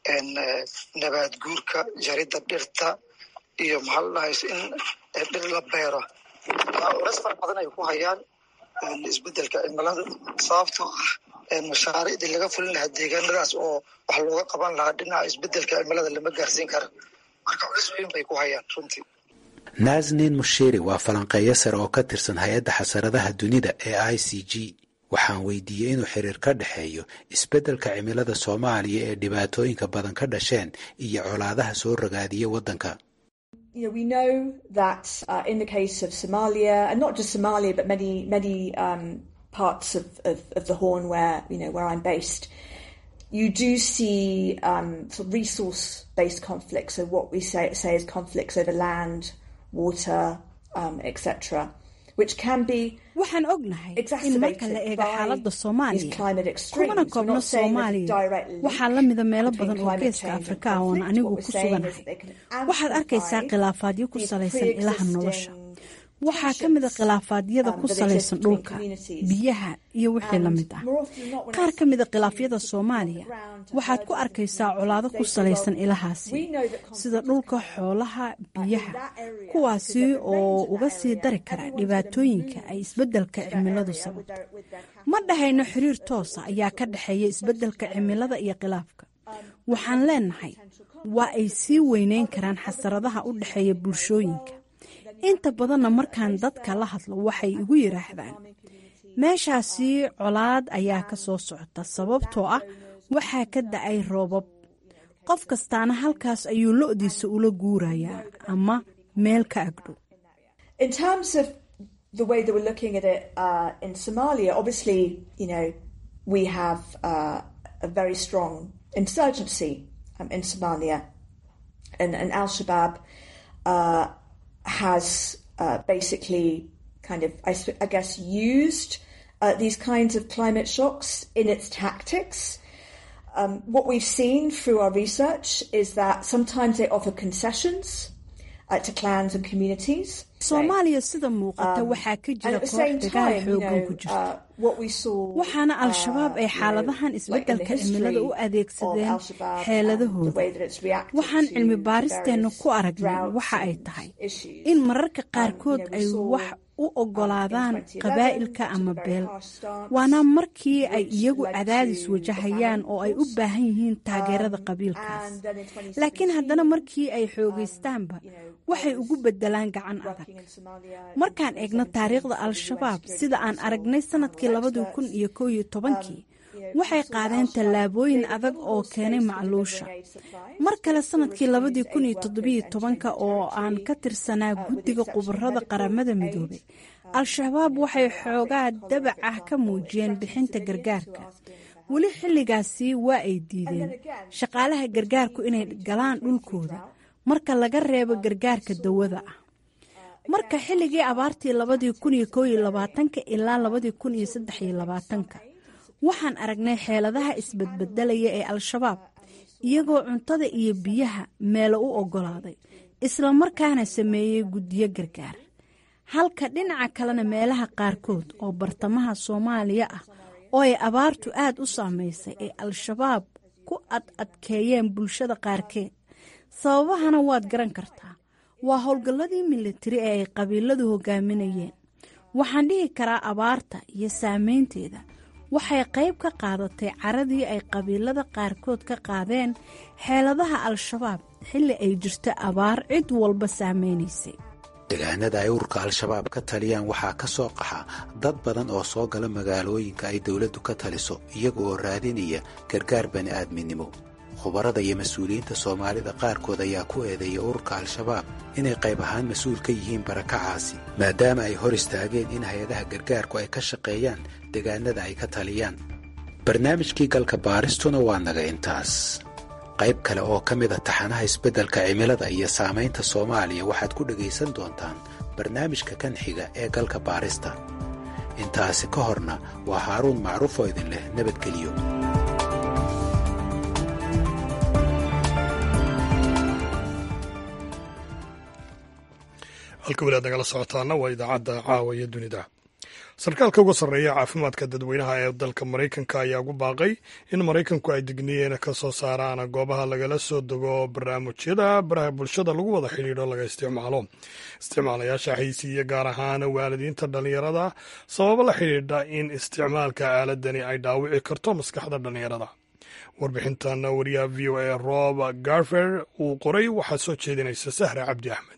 S17: nabaad guurka jaridda dhirta iyo maxaa la dhahays in dhir la beero culeys fara badan ay ku hayaan isbeddelka cimilada sababtoo ah mashaariicdii laga fulin lahaa deegaanadaas oo wax looga qaban lahaa dhinaca isbeddelka cimilada lama gaarsiin kara marka culeys weyn bay ku hayaan runtii
S11: naasnin mushiri waa falanqeeyo sare oo ka tirsan hay-adda xasaradaha dunida ee i c g waxaan weydiiyey inuu xiriir ka dhexeeyo isbeddelka cimilada soomaaliya ee dhibaatooyinka badan ka dhasheen iyo colaadaha soo ragaadiya waddanka
S12: You know, we know that uh, in the case of Somalia, and not just Somalia, but many many um, parts of, of, of the Horn where you know where I'm based, you do see um, sort of resource-based conflicts. So what we say say is conflicts over land, water, um, etc., which can be
S13: waxaan ognahay in marka la eego xaaladda soomaaliya kumana koobno soomaaliya waxaa la mida meelo badan oo geeska afrika ah oon anigu ku suganahay waxaad arkaysaa khilaafaadyo ku salaysan ilaha nolosha waxaa ka mida khilaafaadyada ku salaysan dhulka biyaha iyo wixii la mid ah qaar ka mida khilaafyada soomaaliya waxaad ku arkaysaa colaado ku salaysan ilahaasi sida dhulka xoolaha biyaha kuwaasi oo uga sii dari kara dhibaatooyinka ay isbeddelka cimiladu sababto ma dhahayno xiriir toosa ayaa ka dhexeeya isbeddelka cimilada iyo khilaafka waxaan leenahay waa ay sii weyneyn karaan xasaradaha u dhexeeya bulshooyinka inta badanna markaan dadka la hadlo waxay igu yidhaahdaan meeshaasi colaad ayaa ka soo socota sababtoo ah waxaa ka da-ay roobab qof kastaana halkaas ayuu lo-diisa ula guurayaa ama meel ka agdhow
S12: In terms of the way that we're looking at it uh, in Somalia, obviously, you know, we have uh, a very strong insurgency um, in Somalia, and, and Al Shabaab uh, has uh, basically kind of, I, I guess, used uh, these kinds of climate shocks in its tactics. Um, what we've seen through our research is that sometimes they offer concessions uh, to clans and communities.
S13: soomaaliya sida muuqata waxaa ka jira koox dagaal xoogan ku jirta waxaana al-shabaab ay xaaladahan isbeddelka cimilada u adeegsadeen xeeladahooda waxaan cilmi baaristeenna ku aragnay waxa ay tahay in mararka qaarkood ay wax u ogolaadaan qabaa'ilka ama beel waana markii ay iyagu cadaadis wajahayaan oo ay u baahan yihiin taageerada qabiilkaas laakiin haddana markii ay xoogaystaanba waxay ugu beddelaan gacan adag markaan eegno taariikhda al-shabaab sida aan aragnay sanadkii labadii kun iyo koo iyo tobankii waxay qaadeen tallaabooyin adag oo keenay macluusha mar kale sanadkii labadii kun iyo toddobiyo tobanka oo aan ka tirsanaa guddiga khubarada qaramada midoobay al-shabaab waxay xoogaa dabac ah ka muujiyeen bixinta gargaarka weli xilligaasi waa ay diideen shaqaalaha gargaarku inay galaan dhulkooda marka laga reebo gargaarka dawada ah marka xilligii abaartii labadii kun iyo koo iyo labaatanka ilaa labadii kun iyo saddex iyo labaatanka waxaan aragnay xeeladaha isbadbedelaya ee al-shabaab iyagoo cuntada iyo biyaha meelo u oggolaaday islamarkaana sameeyey guddiyo gargaar halka dhinaca kalena meelaha qaarkood oo bartamaha soomaaliya ah oo ay abaartu aad u saameysay ee al-shabaab ku ad adkeeyeen bulshada qaarkeed sababahana waad garan kartaa waa howlgalladii militari ee ay qabiiladu hogaaminayeen waxaan dhihi karaa abaarta iyo saameynteeda waxay qayb ka qaadatay caradii ay qabiilada qaarkood ka qaadeen xeeladaha al-shabaab xilli ay jirto abaar cid walba saameynaysay
S11: degaanada ay ururka al-shabaab ka taliyaan waxaa ka soo qaxa dad badan oo soo gala magaalooyinka ay dowladdu ka taliso iyaga oo raadinaya gargaar bani'aadminimo khubarada iyo mas-uuliyiinta soomaalida qaarkood ayaa ku eedeeya ururka al-shabaab inay qayb ahaan mas-uul ka yihiin barakacaasi maadaama ay hor istaageen in hay-adaha gargaarku ay ka shaqeeyaan degaanada ay ka taliyaan barnaamijkii galka baaristuna waa naga intaas qayb kale oo ka mid a taxanaha isbeddelka cimilada iyo saamaynta soomaaliya waxaad ku dhegaysan doontaan barnaamijka kan xiga ee galka baarista intaasi ka horna waa haaruun macruuf oo idin leh nabadgeliyo
S1: halka weli aad nagala socotaana waa idaacadda caawa iyo dunida sarkaalka uga sarreeya caafimaadka dadweynaha ee dalka maraykanka ayaa ugu baaqay in maraykanku ay digniyeena ka soo saaraan goobaha lagala soo dego barnaamijyada baraha bulshada lagu wada xidhiidho laga isticmaalo isticmaalayaasha xaysiiya gaar ahaan waalidiinta dhallinyarada sababo la xidhiidha in isticmaalka aaladani ay dhaawici karto maskaxda dhallinyarada warbixintan wariyaha v o a rob garfer uu qoray waxaa soo jeedinaysa sahra cabdi axmed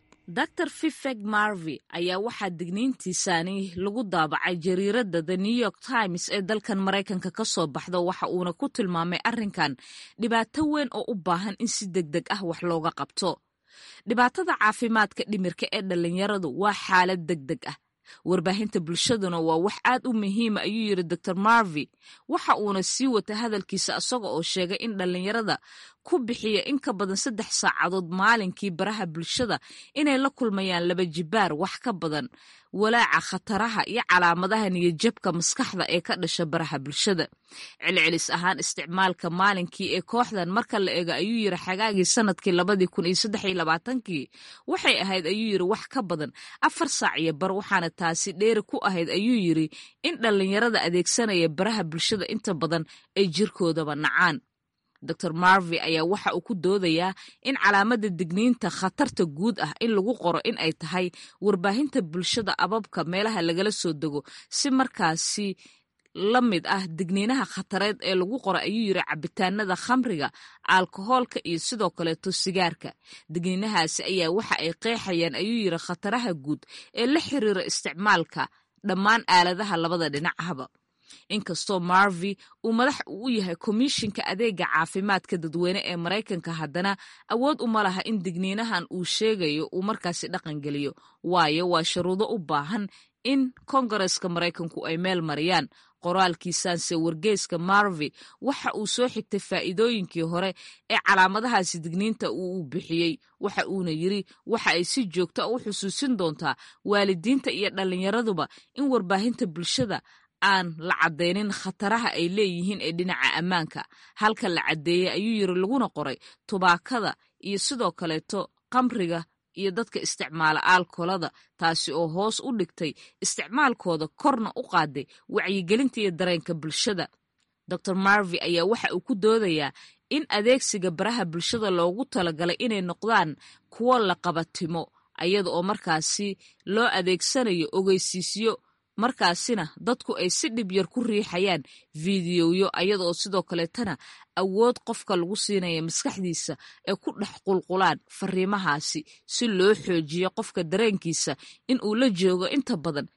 S18: dor fifeg marvi ayaa waxaa digniintiisaani lagu daabacay jariiradda the new york times ee dalkan maraykanka ka soo baxda waxa uuna ku tilmaamay arrinkan dhibaato weyn oo u baahan in si deg deg ah wax looga qabto dhibaatada caafimaadka dhimirka ee dhallinyaradu waa xaalad deg deg ah warbaahinta bulshaduna waa wax aad u muhiima ayuu yidhi dor marvi waxa uuna sii wata hadalkiisa isaga oo sheegay in dhallinyarada ku bixiya in ka badan saddex saacadood maalinkii baraha bulshada inay la kulmayaan laba jibaar wax ka badan walaaca khataraha iyo calaamadaha niyajabka maskaxda ee ka dhasha baraha bulshada celcelis ahaan isticmaalka maalinkii ee kooxdan marka la eego ayuu yiri xagaagii sanadkii labadii kun iyo saddex iyo labaatankii waxay ahayd ayuu yiri wax ka badan afar saac iyo bar waxaana taasi dheeri ku ahayd ayuu yiri in dhallinyarada adeegsanaya baraha bulshada inta badan ay jirkoodaba nacaan dor marvi ayaa waxa uu ku doodayaa in calaamada digniinta khatarta guud ah in lagu qoro in ay tahay warbaahinta bulshada ababka meelaha lagala soo dego si markaasi la mid ah digniinaha khatareed ee lagu qoro ayuu yiri cabitaanada khamriga alkohoolka iyo sidoo kaleeto sigaarka digniinahaasi ayaa waxa ay qeexayaan ayuu yiri khataraha guud ee la xiriira isticmaalka dhammaan aaladaha labada dhinacahba inkastoo marvi uu madax u yahay komishinka adeega caafimaadka dadweyne ee maraykanka haddana awood uma laha in digniinahan uu sheegayo uu markaasi dhaqan geliyo waayo waa sharuudo u baahan in kongareska maraykanku ay meel mariyaan qoraalkiisaanse wargeyska marvi waxa uu soo xigtay faa'iidooyinkii hore ee calaamadahaasi digniinta uu bixiyey waxa uuna yiri waxa ay si joogta u xusuusin doontaa waalidiinta iyo dhallinyaraduba in warbaahinta bulshada aan la caddaynin khataraha ay leeyihiin ee dhinaca ammaanka halka la caddeeyey ayuu yiri laguna qoray tubaakada iyo sidoo kaleeto kamriga iyo dadka isticmaala aalkolada taasi oo hoos u dhigtay isticmaalkooda korna u qaaday wacyigelinta iyo dareenka bulshada dor marvi ayaa waxa uu ku doodayaa in adeegsiga baraha bulshada loogu talagalay inay noqdaan kuwo la qabatimo ayada oo markaasi loo adeegsanayo ogeysiisyo markaasina dadku ay si dhib yar ku riixayaan fiidiyoyo ayada oo sidoo kaleetana awood qofka lagu siinaya maskaxdiisa ay ku dhex qulqulaan fariimahaasi si loo xoojiyo qofka dareenkiisa in uu la joogo inta badan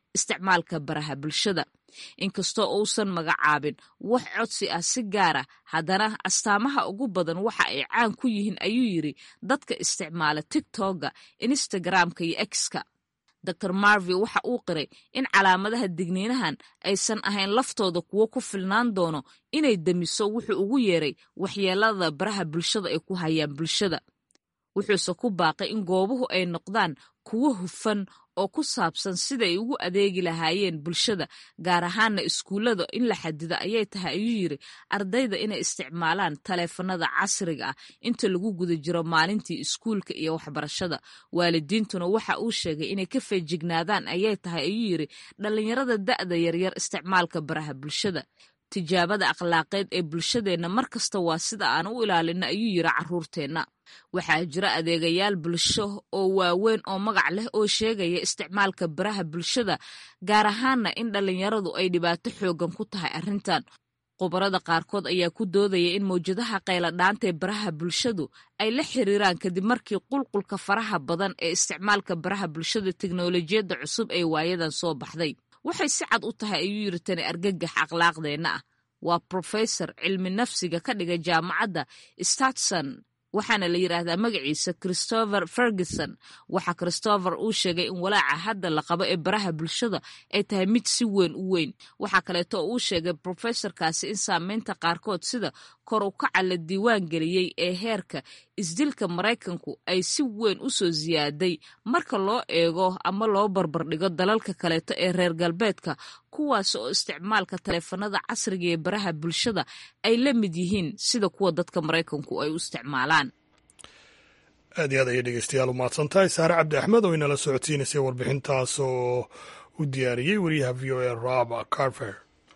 S18: isticmaalka baraha bulshada inkastoo uusan magacaabin wax codsi ah si gaara haddana astaamaha ugu badan waxa ay caan ku yihiin ayuu yidri dadka isticmaala tigtogga instagramka iyo exka dor marvi waxa uu qiray in calaamadaha digniinahan aysan ahayn laftooda kuwo ku filnaan doono inay demiso wuxuu ugu yeeray waxyeelada baraha bulshada ay ku hayaan bulshada wuxuuse ku baaqay in goobuhu ay noqdaan kuwo hufan oo ku saabsan siday ugu adeegi lahaayeen bulshada gaar ahaana iskuullada in la xadido ayay tahay ayuu yidri ardayda inay isticmaalaan taleefanada casriga ah inta lagu guda jiro maalintii iskuulka iyo waxbarashada waalidiintuna waxa uu sheegay inay ka feejignaadaan ayay tahay ayuu yidri dhallinyarada da'da yaryar isticmaalka baraha bulshada tijaabada akhlaaqeed ee bulshadeenna mar kasta waa sida aan u ilaalino ayuu yidri carruurteenna waxaa jira adeegayaal bulsho oo waaweyn oo magac leh oo sheegaya isticmaalka baraha bulshada gaar ahaana in dhallinyaradu ay dhibaato xoogan ku tahay arrintan khubarada qaarkood ayaa ku doodaya in mawjadaha qayladhaanta ee baraha bulshadu ay la xiriiraan kadib markii qulqulka faraha badan ee isticmaalka baraha bulshada teknolojiyadda cusub ee waayadan soo baxday waxay si cad u tahay ayuu yiri tani argagax akhlaaqdeenna ah waa profesor cilmi nafsiga ka dhiga jaamacadda statson waxaana la yidhaahdaa magaciisa christopher ferguson waxa christopher uu sheegay in walaaca hadda la qabo ee baraha bulshada ay tahay mid si weyn u weyn waxaa kaleeto uu sheegay profesorkaasi in saameynta qaarkood sida kor u kaca la diiwaan geliyey ee heerka isdilka maraykanku ay si weyn u soo siyaaday marka loo eego ama loo barbardhigo dalalka kaleeto ee reer galbeedka kuwaas oo isticmaalka taleefanada casriga ee baraha bulshada ay la mid yihiin sida kuwa dadka maraykanku ay u isticmaalaan
S1: aad iyo aad ayay dhegeystayaal u mahadsantahay saare cabdi axmed oo inala socodsiinaysay warbixintaas oo u diyaariyey wariyaha v o a rob carver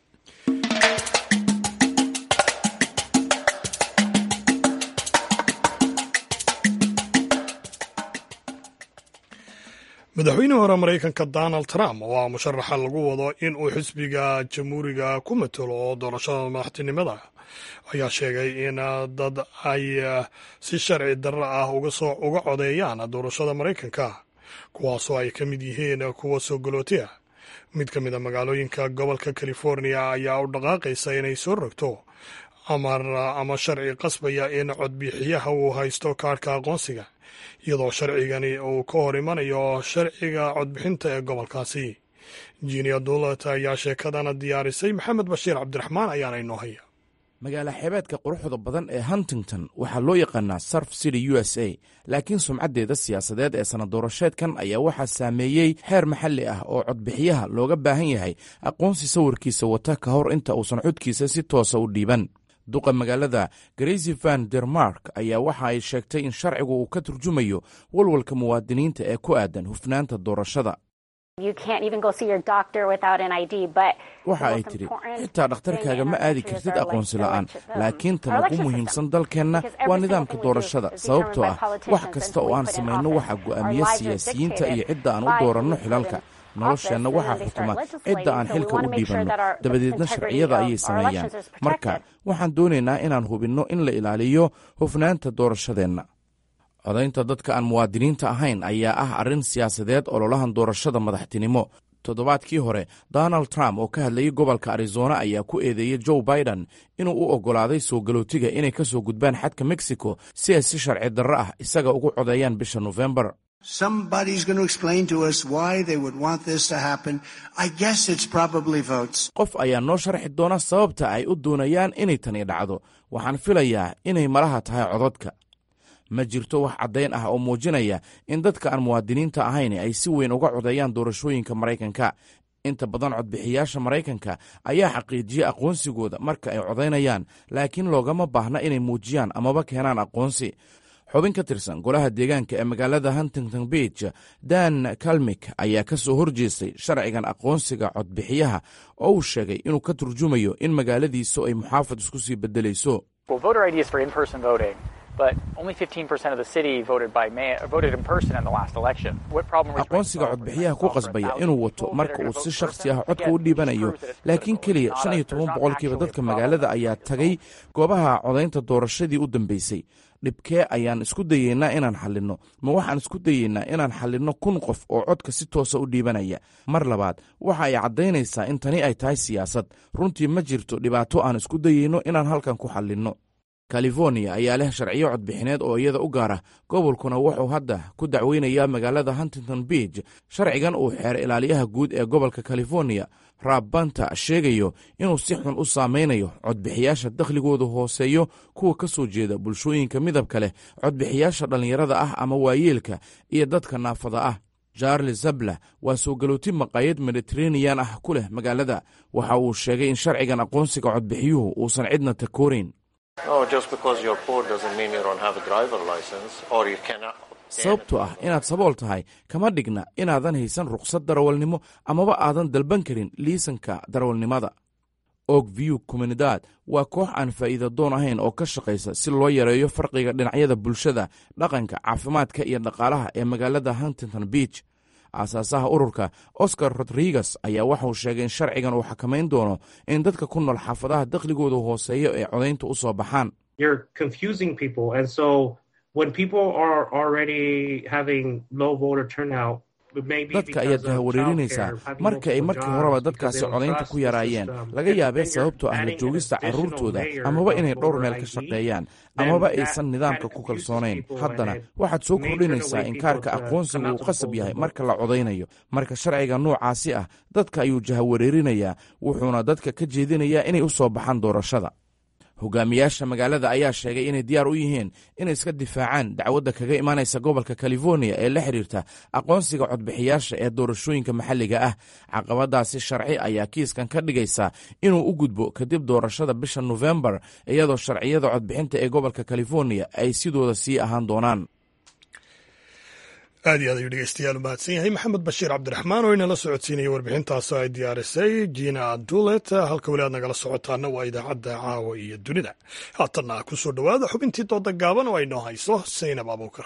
S1: madaxweynihii hore maraykanka donald trump oo ah musharaxa lagu wado in uu xisbiga jamhuuriga ku matalo doorashada madaxtinimada ayaa sheegay in dad ay si sharci darro ah uga codeeyaan doorashada maraykanka kuwaasoo ay ka mid yihiin kuwa soo galootiya mid ka mid a magaalooyinka gobolka california ayaa u dhaqaaqaysa inay soo rogto ama sharci qasbaya in codbixiyaha uu haysto kaarhka aqoonsiga iyadoo sharcigani uu ka hor imanayo sharciga codbixinta ee gobolkaasi jinia dulat ayaa sheekadana diyaarisay maxamed bashiir cabdiraxmaan ayaana inoo haya
S19: magaala xeebeedka quruxda badan ee huntington waxaa loo yaqaanaa surf city u s a laakiin sumcaddeeda siyaasadeed ee sanaddoorasheedkan ayaa waxaa saameeyey xeer maxalli ah oo codbixiyaha looga baahan yahay aqoonsi sawirkiisa wata ka hor inta uusan codkiisa si toosa u dhiiban duqa magaalada grasy van dermark ayaa waxa ay sheegtay in sharcigu uu ka turjumayo walwalka muwaadiniinta ee ku aadan hufnaanta doorashada waxa ay tidhi xitaa dhakhtarkaaga ma aadi kartid aqoonsi la'aan laakiin tan ugu muhiimsan dalkeenna waa nidaamka doorashada sababtoo ah wax kasta oo aan samayno waxaa go'aamiya siyaasiyiinta iyo cidda aan u dooranno xilalka nolosheenna waxaa xukuma cidda aan xilka u dhiibanno dabadeedna sharciyada ayay sameeyaan marka waxaan doonaynaa inaan hubinno in la ilaaliyo hufnaanta doorashadeenna codaynta dadka aan muwaadiniinta ahayn ayaa ah arrin siyaasadeed ololahan doorashada madaxtinimo toddobaadkii hore donald trump oo ka hadlayay gobolka arizona ayaa ku eedeeyey joe biden inuu u oggolaaday soo galootiga inay ka soo gudbaan xadka mexico si ay si sharci darro ah isaga ugu codeeyaan bisha nofembar qof ayaa noo sharxi doona sababta ay u doonayaan inay tani dhacdo waxaan filayaa inay malaha tahay codadka ma jirto wax caddayn ah oo muujinaya in dadka aan muwaadiniinta ahayn ay si weyn uga codeeyaan doorashooyinka maraykanka inta badan codbixiyaasha maraykanka ayaa xaqiijiya aqoonsigooda marka ay codaynayaan laakiin loogama baahna inay muujiyaan amaba keenaan aqoonsi xubin ka tirsan golaha deegaanka ee magaalada huntington beach dan kalmik ayaa ka soo horjeestay sharcigan aqoonsiga codbixiyaha oo uu sheegay inuu ka turjumayo in magaaladiisu ay muxaafad isku sii beddelayso aqoonsiga codbixiyaha ku qasbaya inuu wato marka uu si shakhsi ah codka u dhiibanayo laakiin keliya shan iyo toban boqolkiiba dadka magaalada ayaa tagay goobaha codaynta doorashadii u dambeysay dhibkee ayaan isku dayeynaa inaan xallinno ma waxaan isku dayeynaa inaan xallinno kun qof oo codka si toosa u dhiibanaya mar labaad waxa ay caddaynaysaa in tani ay tahay siyaasad runtii ma jirto dhibaato aan isku dayeyno inaan halkan ku xallinno californiya ayaa leh sharciyo codbixineed oo iyada u gaara gobolkuna wuxuu hadda ku dacweynayaa magaalada huntington beach sharcigan uu xeer ilaaliyaha guud ee gobolka californiya raab banta sheegayo inuu si xun u saameynayo codbixiyaasha dakhligoodu hooseeyo kuwa ka soo jeeda bulshooyinka midabka leh codbixiyaasha dhallinyarada ah ama waayeelka iyo dadka naafada ah charles zabla waa soo galooti maqaayad mediteraneyan ah ku leh magaalada waxa uu sheegay in sharcigan aqoonsiga codbixiyuhu uusan cidna takoorayn sababto ah inaad sabool tahay kama dhigna inaadan haysan rukhsad darawalnimo amaba aadan dalban karin liisanka darawalnimada og view communidad waa koox aan faa'iida doon ahayn oo ka shaqaysa si loo yareeyo farqiga dhinacyada bulshada dhaqanka caafimaadka iyo dhaqaalaha ee magaalada huntington beach aasaasaha ururka oscar rodriguez ayaa waxauu sheegay in sharcigan uu xakamayn doono in dadka ku nool xaafadaha dakhligooda hooseeyo ee codaynta u soo baxaan dadka ayaad jahawareerinaysaa marka ay markii horeba dadkaasi codaynta ku yaraayeen laga yaabee sababtoo ah la joogista carruurtooda amaba inay dhowr meel ka shaqeeyaan amaba aysan nidaamka ku kalsoonayn haddana waxaad soo kordhinaysaa in kaarka aqoonsiga uu qasab yahay marka la codaynayo marka sharciga noocaasi ah dadka ayuu jahawareerinayaa wuxuuna dadka ka jeedinayaa inay u soo baxaan doorashada hogaamiyaasha magaalada ayaa sheegay inay diyaar u yihiin inay iska difaacaan dacwadda kaga imaanaysa gobolka californiya ee la xiriirta aqoonsiga codbixiyaasha ee doorashooyinka maxalliga ah caqabadaasi sharci ayaa kiiskan ka dhigaysa inuu u gudbo kadib doorashada bisha nofembar iyadoo sharciyada codbixinta ee gobolka californiya ay sidooda sii ahaan doonaan
S1: aad iyo aad ayuu dhegeystayaal u mahadsan yahay maxamed bashiir cabdiraxmaan oo inala socodsiinaya warbixintaasoo ay diyaarisay jina dulet halka weli aad nagala socotaana waa idaacadda caawa iyo dunida haatanna ku soo dhowaada xubintii dooda gaaban oo ay noo hayso saynab abuukar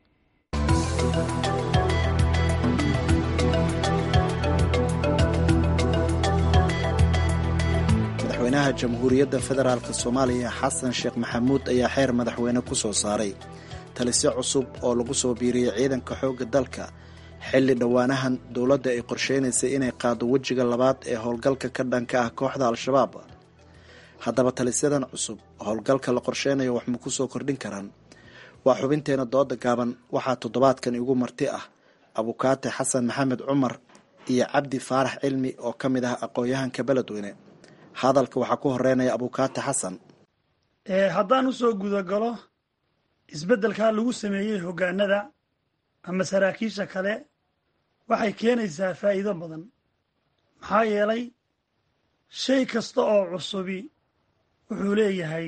S20: madaxweynaha jamhuuriyadda federaalk soomaaliya xasan sheekh maxamuud ayaa xeer madaxweyne ku soo saaray talisyo cusub oo lagu soo biiriyey ciidanka xoogga dalka xilli dhowaanahan dowladda ay qorsheynaysay inay qaado wejiga labaad ee howlgalka ka dhanka ah kooxda al-shabaab haddaba talisyadan cusub howlgalka la qorsheynayo wax ma ku soo kordhin karaan waa xubinteena dooda gaaban waxaa toddobaadkan igu marti ah abukaate xasan maxamed cumar iyo cabdi faarax cilmi oo ka mid ah aqoon-yahanka beledweyne hadalka waxaa ku horeynaya abukaate xasan
S21: haddaan usoo gudagalo isbeddelkaa lagu sameeyey hoggaanada ama saraakiisha kale waxay keenaysaa faa'iido badan maxaa yeelay shay kasta oo cusubi wuxuu leeyahay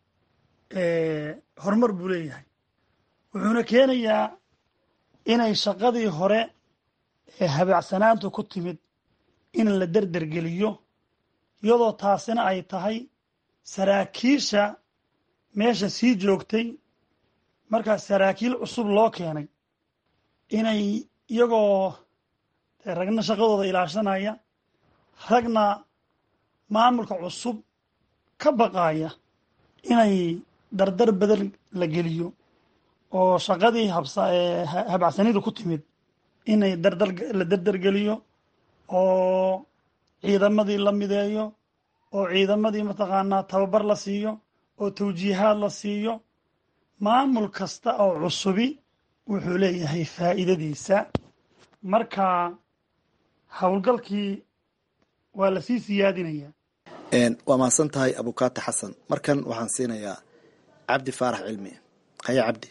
S21: horumar buu leeyahay wuxuuna keenayaa inay shaqadii hore ee habaacsanaantu ku timid in la derdergeliyo iyadoo taasina ay tahay saraakiisha meesha sii joogtay markaas saraakiil cusub loo keenay inay iyagoo ragna shaqadooda ilaashanaya ragna maamulka cusub ka baqaaya inay dardar badan la geliyo oo shaqadii habhabacsanidu ku timid inay dardar la dardargeliyo oo ciidamadii la mideeyo oo ciidamadii mataqaanaa tababar la siiyo oo tawjiihaad la siiyo maamul kasta oo cusubi wuxuu leeyahay faa'iidadiisa marka howlgalkii waa lasii siyaadinayaa
S20: waa mahadsan tahay abukaate xasan markan waxaan siinayaa cabdi faarax cilmi haya cabdi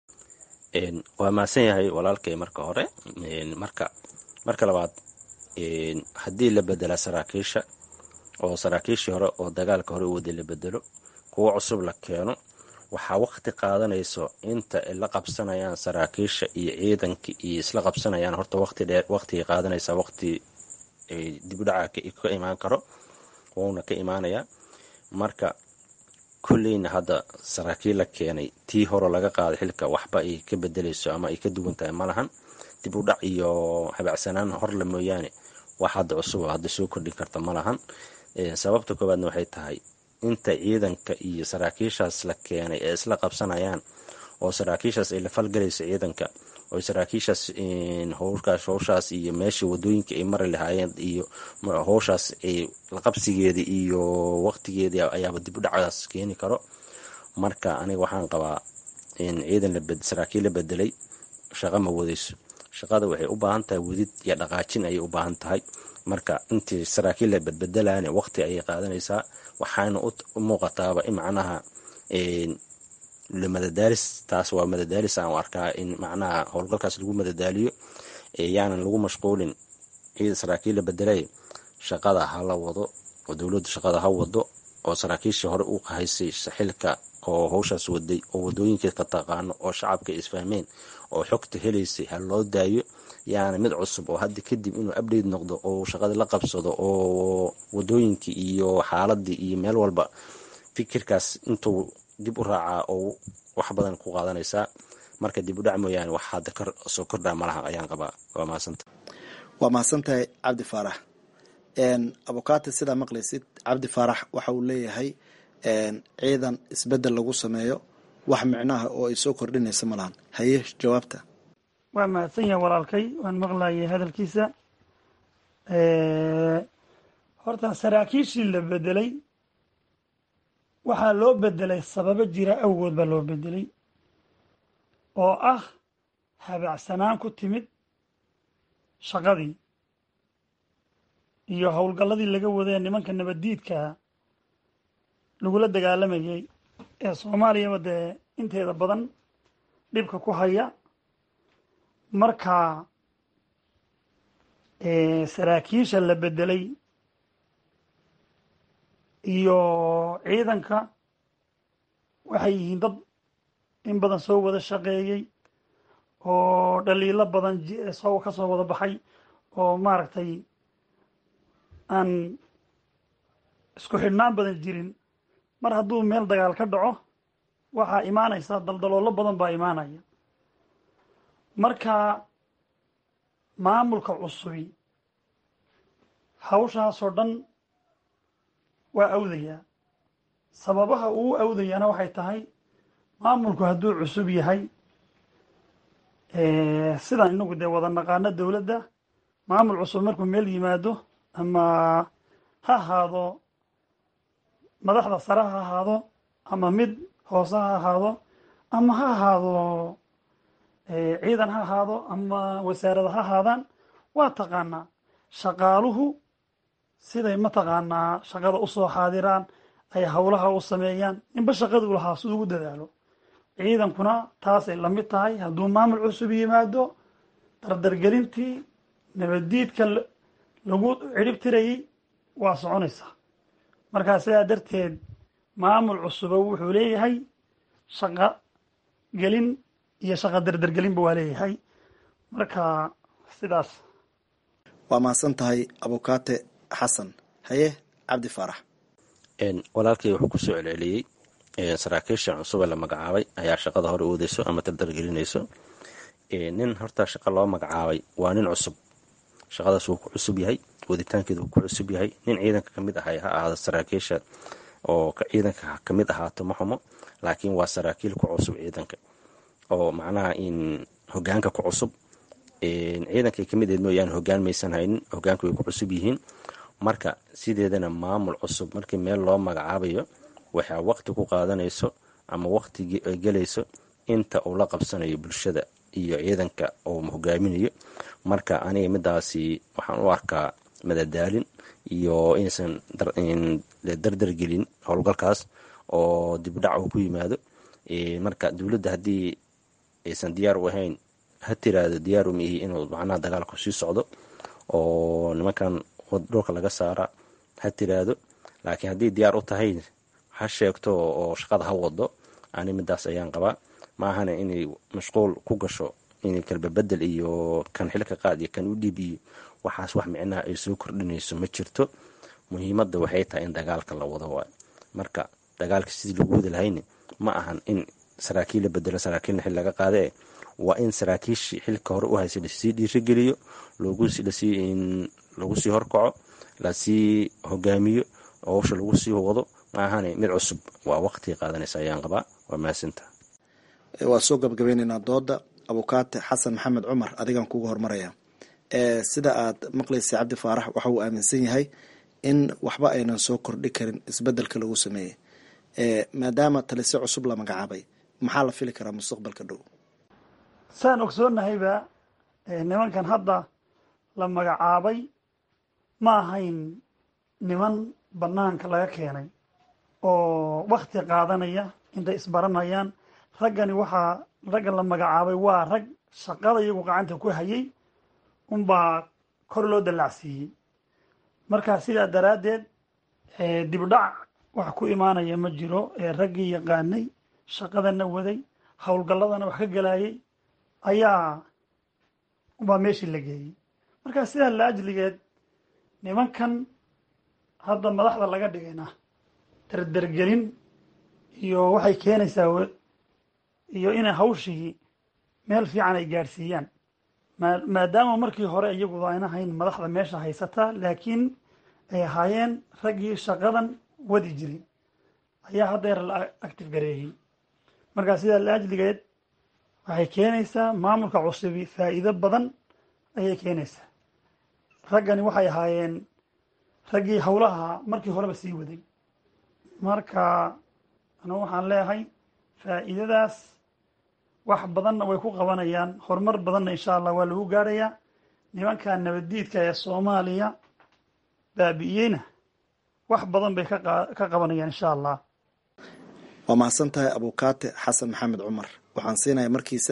S22: waa mahadsan yahay walaalkay marka hore marka marka labaad haddii la bedela saraakiisha oo saraakiishii hore oo dagaalka hore u waday la bedelo kuwo cusub la keeno waxaa waqti qaadanayso inta ay la qabsanayaan saraakiisha iyo ciidanka iyo isla qabsanayaan horta waqti dheer waqtigay qaadanaysaa waqti dibudhaca ka imaan karo wuuna ka imaanayaa marka kolleyna hadda saraakiil la keenay tii hore laga qaaday xilka waxba ay ka bedelayso ama ay ka duwan tahay malahan dib u dhac iyo habacsanaan horle mooyaane wax hadda cusub oo hadda soo kordhin karta malahan sababta koowaadna waxay tahay inta ciidanka iyo saraakiishaas la keenay ee isla qabsanayaan oo saraakiishaas ay la falgalayso ciidanka oo saraakiishaas howlkaas howshaas iyo meesha wadooyinka ay mari lahaayeen iyo howshaas laqabsigeeda iyo waqtigeedii ayaaba dib u dhacdaas keeni karo marka aniga waxaan qabaa ciidan saraakiil la bedelay shaqo ma wadayso shaqada waxay u baahan tahay wadid iyo dhaqaajin ayay u baahan tahay marka intii saraakiil la badbedelaan waqti ayay qaadanaysaa waxaana u muuqataaba in macnaha madadaalis taas waa madadaalis aan u arkaa in macnaha howlgalkaas lagu madadaaliyo yaanan lagu mashquulin ciida saraakiil la bedelay shaqada ha la wado oo dowladdu shaqada ha wado oo saraakiishii hore u haysay xilka oo howshaas waday oo wadooyinka ka taqaano oo shacabka isfahmeen oo xogta helaysay ha loo daayo yaana mid cusub oo hadda kadib inuu update noqdo oo shaqada la qabsado oo wadooyinkii iyo xaaladii iyo meel walba fikirkaas intuu dib u raacaa oo wax badan ku qaadanaysaa marka dib u dhac mooyaane wax hadda soo kordhaa malaha ayaan qabaa waa mahadsanta
S20: waa mahadsantahay cabdi faarax abukaati sidaa maqlaysid cabdi faarax waxa uu leeyahay ciidan isbedel lagu sameeyo wax micnaha oo ay soo kordhinaysa malahan haye jawaabta
S21: waa mahadsan yahay walaalkay waan maqlayay hadalkiisa horta saraakiishii la bedelay waxaa loo bedelay sababo jira awgood baa loo bedelay oo ah habacsanaan ku timid shaqadii iyo howlgalladii laga wadee nimanka nabaddiidkaa lagula dagaalamayay ee soomaaliyaba dee inteeda badan dhibka ku haya marka saraakiisha la bedelay iyo ciidanka waxay yihiin dad in badan soo wada shaqeeyey oo dhaliilo badan soo ka soo wada baxay oo maaragtay aan isku xidhnaan badan jirin mar hadduu meel dagaal ka dhaco waxaa imaanaysa daldaloolo badan baa imaanaya marka maamulka cusubi hawshaasoo dhan waa awdayaa sababaha uu awdayaana waxay tahay maamulku hadduu cusub yahay sidaan inagu dee wada naqaano dowladda maamul cusub markuu meel yimaado ama ha ahaado madaxda sare ha ahaado ama mid hoose ha ahaado ama ha ahaado ciidan ha ahaado ama wasaarada ha ahaadaan waa taqaanaa shaqaaluhu siday mataqaanaa shaqada usoo xaadiraan ay howlaha u sameeyaan ninba shaqada u lahaa siduu ugu dadaalo ciidankuna taasay la mid tahay hadduu maamul cusub yimaado dardargelintii nabaddiidka lagu ciribtirayay waa soconaysaa markaa sidaa darteed maamul cusuba wuxuu leeyahay shaqo gelin iyo shaqo dardargelinba waa leeyahay marka sidaas
S20: waa mahadsan tahay abukaate xasan haye cabdi faarax
S22: walaalkay wuxuu kusoo celceliyey saraakiisha cusub ee la magacaabay ayaa shaqada hore oodeyso ama dardargelinayso nin horta shaqo loo magacaabay waa nin cusub shaqadaas wuu ku cusub yahay waditaankeeda wuu ku cusub yahay nin ciidanka kamid ahay ha ahaado saraakiisha oo ciidanka kamid ahaato ma xumo laakiin waa saraakiil ku cusub ciidanka oo macnaha in hogaanka ku cusub ciidankay kamid eed mooyaane hogaan maysan haynin hogaanka way ku cusub yihiin marka sideedana maamul cusub markii meel loo magacaabayo waxaa waqti ku qaadanayso ama waqti gelayso inta uu la qabsanayo bulshada iyo ciidanka uu hogaaminayo marka aniga midaasi waxaan u arkaa madadaalin iyo inaysan dardargelin howlgalkaas oo dibdhac uu ku yimaado marka dowladda haddii aysan diyaar u ahayn ha tiraado diyaar uma ihi inuu macnaha dagaalku sii socdo oo nimankan dhulka laga saara ha tiraado laakiin haddii diyaar u tahay ha sheegto oo shaqada ha wado ani midaas ayaan qabaa maahana inay mashquul ku gasho inay kalbabedel iyo kan xilka qaad iyo kan u dhiib iyo waxaas wax micnaha ay soo kordhinayso ma jirto muhiimadda waxay tahay in dagaalka la wado waay marka dagaalka sidii lagu wadi lahayni ma ahan in saraakiil la bedelo saraakiilna xil laga qaade e waa in saraakiishii xilka hore u haysay lasii dhiirigeliyo lagu sii horkaco lasii hogaamiyo howsha lagu sii wado maahane mid cusub waa waqti qaadanaysa ayaan qabaa waa mahadsinta
S20: waa soo gabagabeyneynaa dooda abukaate xasan maxamed cumar adigaan kuga hormaraya sida aad maqlaysay cabdi faarax waxa uu aaminsan yahay in waxba aynan soo kordhi karin isbedelka lagu sameeyey maadaama talise cusub la magacaabay maxaa la fili karaa mustaqbalka dhow
S21: saan ogsoonnahayba nimankan hadda la magacaabay ma ahayn niman banaanka laga keenay oo wakti qaadanaya intay isbaranayaan raggani waxaa raggan la magacaabay waa rag shaqada iyagu gacanta ku hayay unbaa kor loo dallacsiiyey marka sidaa daraaddeed dibdhac wax ku imaanaya ma jiro ee raggii yaqaanay shaqadana waday howlgalladana wax ka gelayay ayaa ubaa meeshii la geeyey marka sidaa la ajligeed nimankan hadda madaxda laga dhigayna derdergelin iyo waxay keenaysaa iyo inay hawshii meel fiican ay gaadhsiiyaan maadaama markii hore iyagu ayna hayn madaxda meesha haysataa laakiin ay ahaayeen raggii shaqadan wadi jiray ayaa haddeer la active gareeyey markaa sidaa la ajligeed waxay keenaysaa maamulka cusubi faa'iido badan ayay keenaysaa raggani waxay ahaayeen raggii howlaha markii horeba sii waday marka anugu waxaan leeyahay faa'iidadaas wax badanna way ku qabanayaan horumar badanna insha allah waa lagu gaadhayaa nimanka nabaddiidka ee soomaaliya baabi'iyeyna wax badan bay ka qabanayaan insha allah
S20: waa mahadsan tahay abukaate xasan maxamed cumar waxaan siinayaa markiisa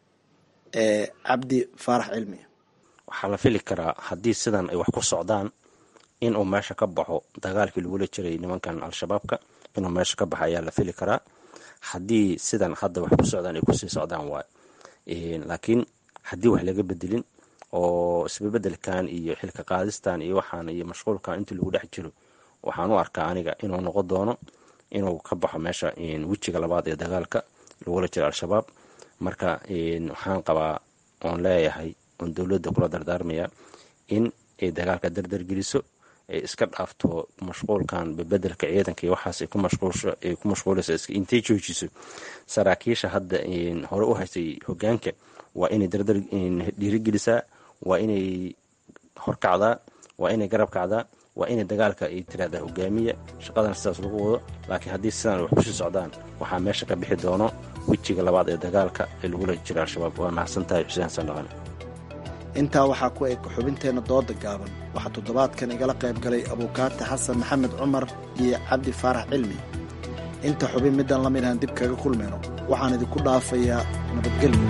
S20: cabdi faarax cilmi
S22: waxaa la fili karaa haddii sidan ay wax ku socdaan inuu meesha ka baxo dagaalkii lagula jiray nimankan al-shabaabka inuu meesha ka baxo ayaa la fili karaa haddii sidan hadda wax ku socdaan ay kusii socdaan waay laakiin haddii wax laga bedelin oo isbebedelkan iyo xilka qaadistan iyo waxaan iyo mashquulkan intii lagu dhex jiro waxaan u arkaa aniga inuu noqon doono inuu ka baxo meesha wejiga labaad ee dagaalka lagula jiro al-shabaab marka waxaan qabaa oon leeyahay oon dowladda kula dardaarmaya in ay dagaalka dardargeliso ay iska dhaafto mashquulkan bebedelka ciidanka iyo waxaas ay ku mashquulayso intay joojiso saraakiisha hadda hore u haystay hogaanka waa inay dardar dhiirigelisaa waa inay horkacdaa waa inay garab kacdaa waa inay dagaalka ay tiraahdaa hogaamiya shaqadana sidaas lagu wado laakiin haddii sidaan wax kusii socdaan waxaa meesha ka bixi doono wejiga labaad ee dagaalka ee lagula jiro al-shabaab waa mahadsan tahay xuseen sandhaqane
S20: intaa waxaa ku eg xubinteenna dooda gaaban waxaa toddobaadkan igala qayb galay abuukaate xasan maxamed cumar iyo cabdi faarax cilmi inta xubin midaan la midaan dib kaga kulmayno waxaan idinku dhaafayaa nabadgelyo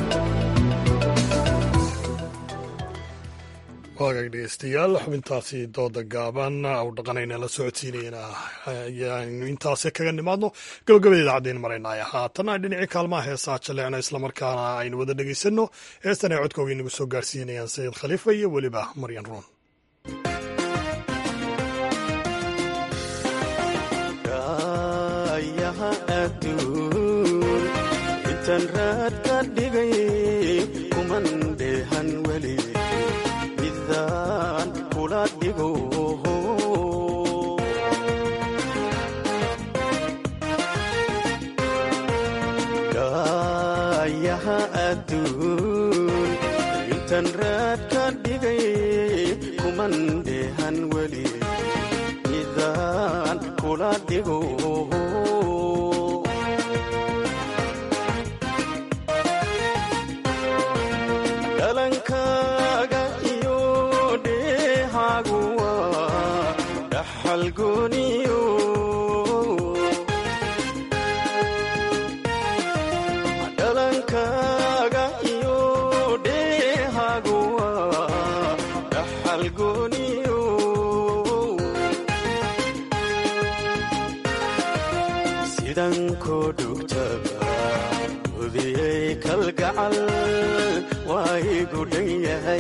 S1: waagaag dhegeystayaal xubintaasi dooda gaaban u dhaqanayna la socodsiinayna ayaanu intaasi kaga nimaadno gabagabada idaacaddeyn maraynaya haatana dhinacii kaalmaha heesaa jaleecna islamarkaana aynu wada dhegeysanno heestan ay codkooga inagu soo gaarsiinayaan sayid khaliifa iyo weliba maryan ruun
S2: intan raad ka dhigay kuman dheehan weli midaan kula dhigo gaayaha adduun intan raad ka dhigay kuman dheehan weli midaan kula dhigo dhalankaaga iyo dheehaagu waa dhaxal gooniyo dhalankaaga iyo dheehaagu waa dhaxal gooniyo sidan koo dhugtaba udiyey kalgacal waa igu dhan yahay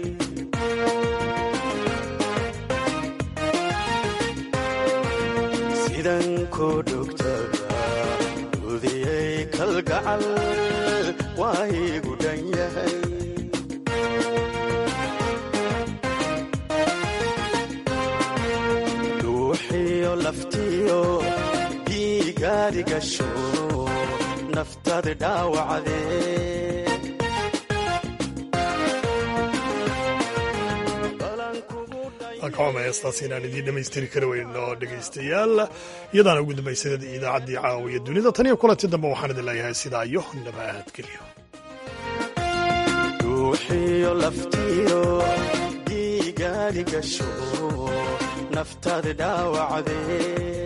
S2: sidan koo dhugtaba udiyey kalgacal waa igu dhan yahay dhuuxiyo laftiyo dhiigaadi gasho naftaada dhaawacdee
S1: akama heestaas inaan idiin dhammaystiri kari weyno dhegaystayaal iyadaana ugu dambaysay idaacaddii caawiya dunida tan iyo kulanti dambe waxaan idin leeyahay sidaa iyo nabadgelyo
S2: ruuxiyo laftiyo dhiigaadi gasho naftaada dhaawacdee